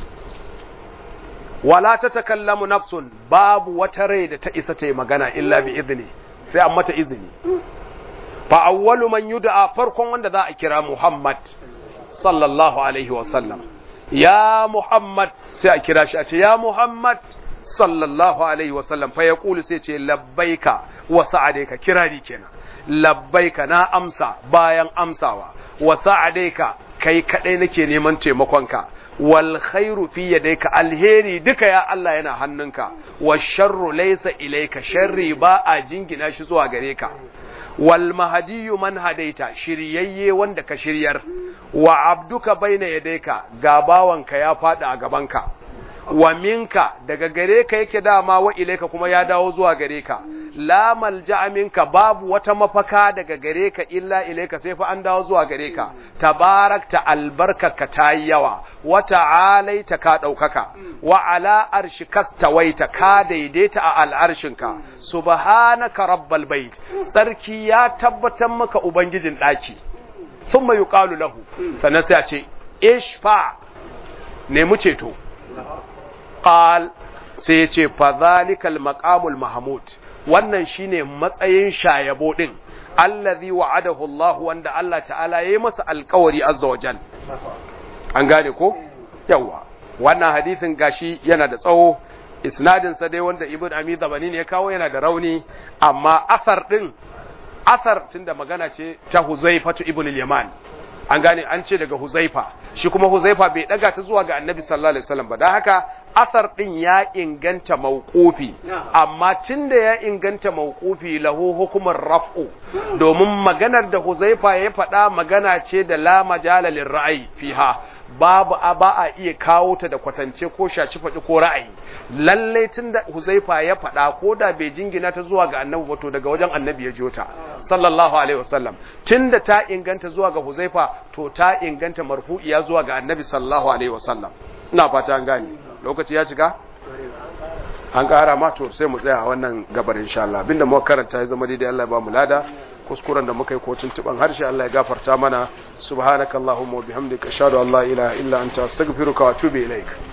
S1: wala tatakallamu nafsun babu wata rai da ta isa ta yi magana illa bi izini sai an mata izini fa awwalu man yud'a farkon wanda za a kira Muhammad sallallahu alaihi wa sallam ya Muhammad sai a kira shi a ce ya Muhammad sallallahu alaihi wasallam fa ya kulu sai ce labbaika wa sa'adaika kirari kenan labbaika na amsa bayan amsawa wa sa'adaika kai kadai nake neman taimakonka wal khairu fi yadayka alheri duka ya Allah yana hannunka wa sharru laysa ilayka sharri ba a jingina shi zuwa gare ka wal mahdiyu man hadaita shiryayye wanda ka shiryar wa abduka baina yadayka ga bawanka ya fada a gabanka wa minka daga gare ka yake dama wa ilaika kuma ya dawo zuwa gare ka la malja'a minka babu wata mafaka daga gare ka illa ilaika sai fa an dawo zuwa gare ka tabarakta albarkaka ta yi yawa wa ta'alaita ka daukaka wa ala arshika stawaita ka daidaita a al'arshinka subhanaka rabbal bait sarki ya tabbatar maka ubangijin daki thumma yuqalu lahu sannan sai a ce ishfa nemi ceto qal sai ya ce fadhalikal maqamul mahmud wannan shine matsayin shayabo din allazi wa'adahu Allah wanda Allah ta'ala yayi masa alƙawari azza wajal an gane ko yawa wannan hadisin gashi yana da tsawo isnadin sa dai wanda ibn ami zabani ne ya kawo yana da rauni amma asar din asar tunda magana ce ta huzaifatu ibn al-yaman an gane an ce daga huzaifa shi kuma huzaifa bai daga ta zuwa ga annabi sallallahu alaihi wasallam ba dan haka asar din ya inganta mauqufi amma tunda ya inganta mauqufi lahu hukumar raf'u domin maganar da huzaifa ya faɗa magana ce da la majala lirra'yi fiha babu a ba a iya kawo ta da kwatance ko shaci faɗi ko ra'ayi lalle tunda huzaifa ya faɗa ko da bai jingina ta zuwa ga annabi ba to daga wajen annabi ya jiyo ta sallallahu alaihi wasallam tunda ta inganta zuwa ga huzaifa to ta inganta marfu'iya zuwa ga annabi sallallahu alaihi wasallam ina fata an gane lokaci ya cika an ƙara ma to sai mu tsaya a wannan gabar insha Allah abinda muka karanta ya zama daidai Allah ya ba mu lada kuskuren da muka yi ko tuntuban harshe Allah ya gafarta mana subhanakallahumma wa bihamdika ashhadu an la ilaha illa anta astaghfiruka wa atubu ilaik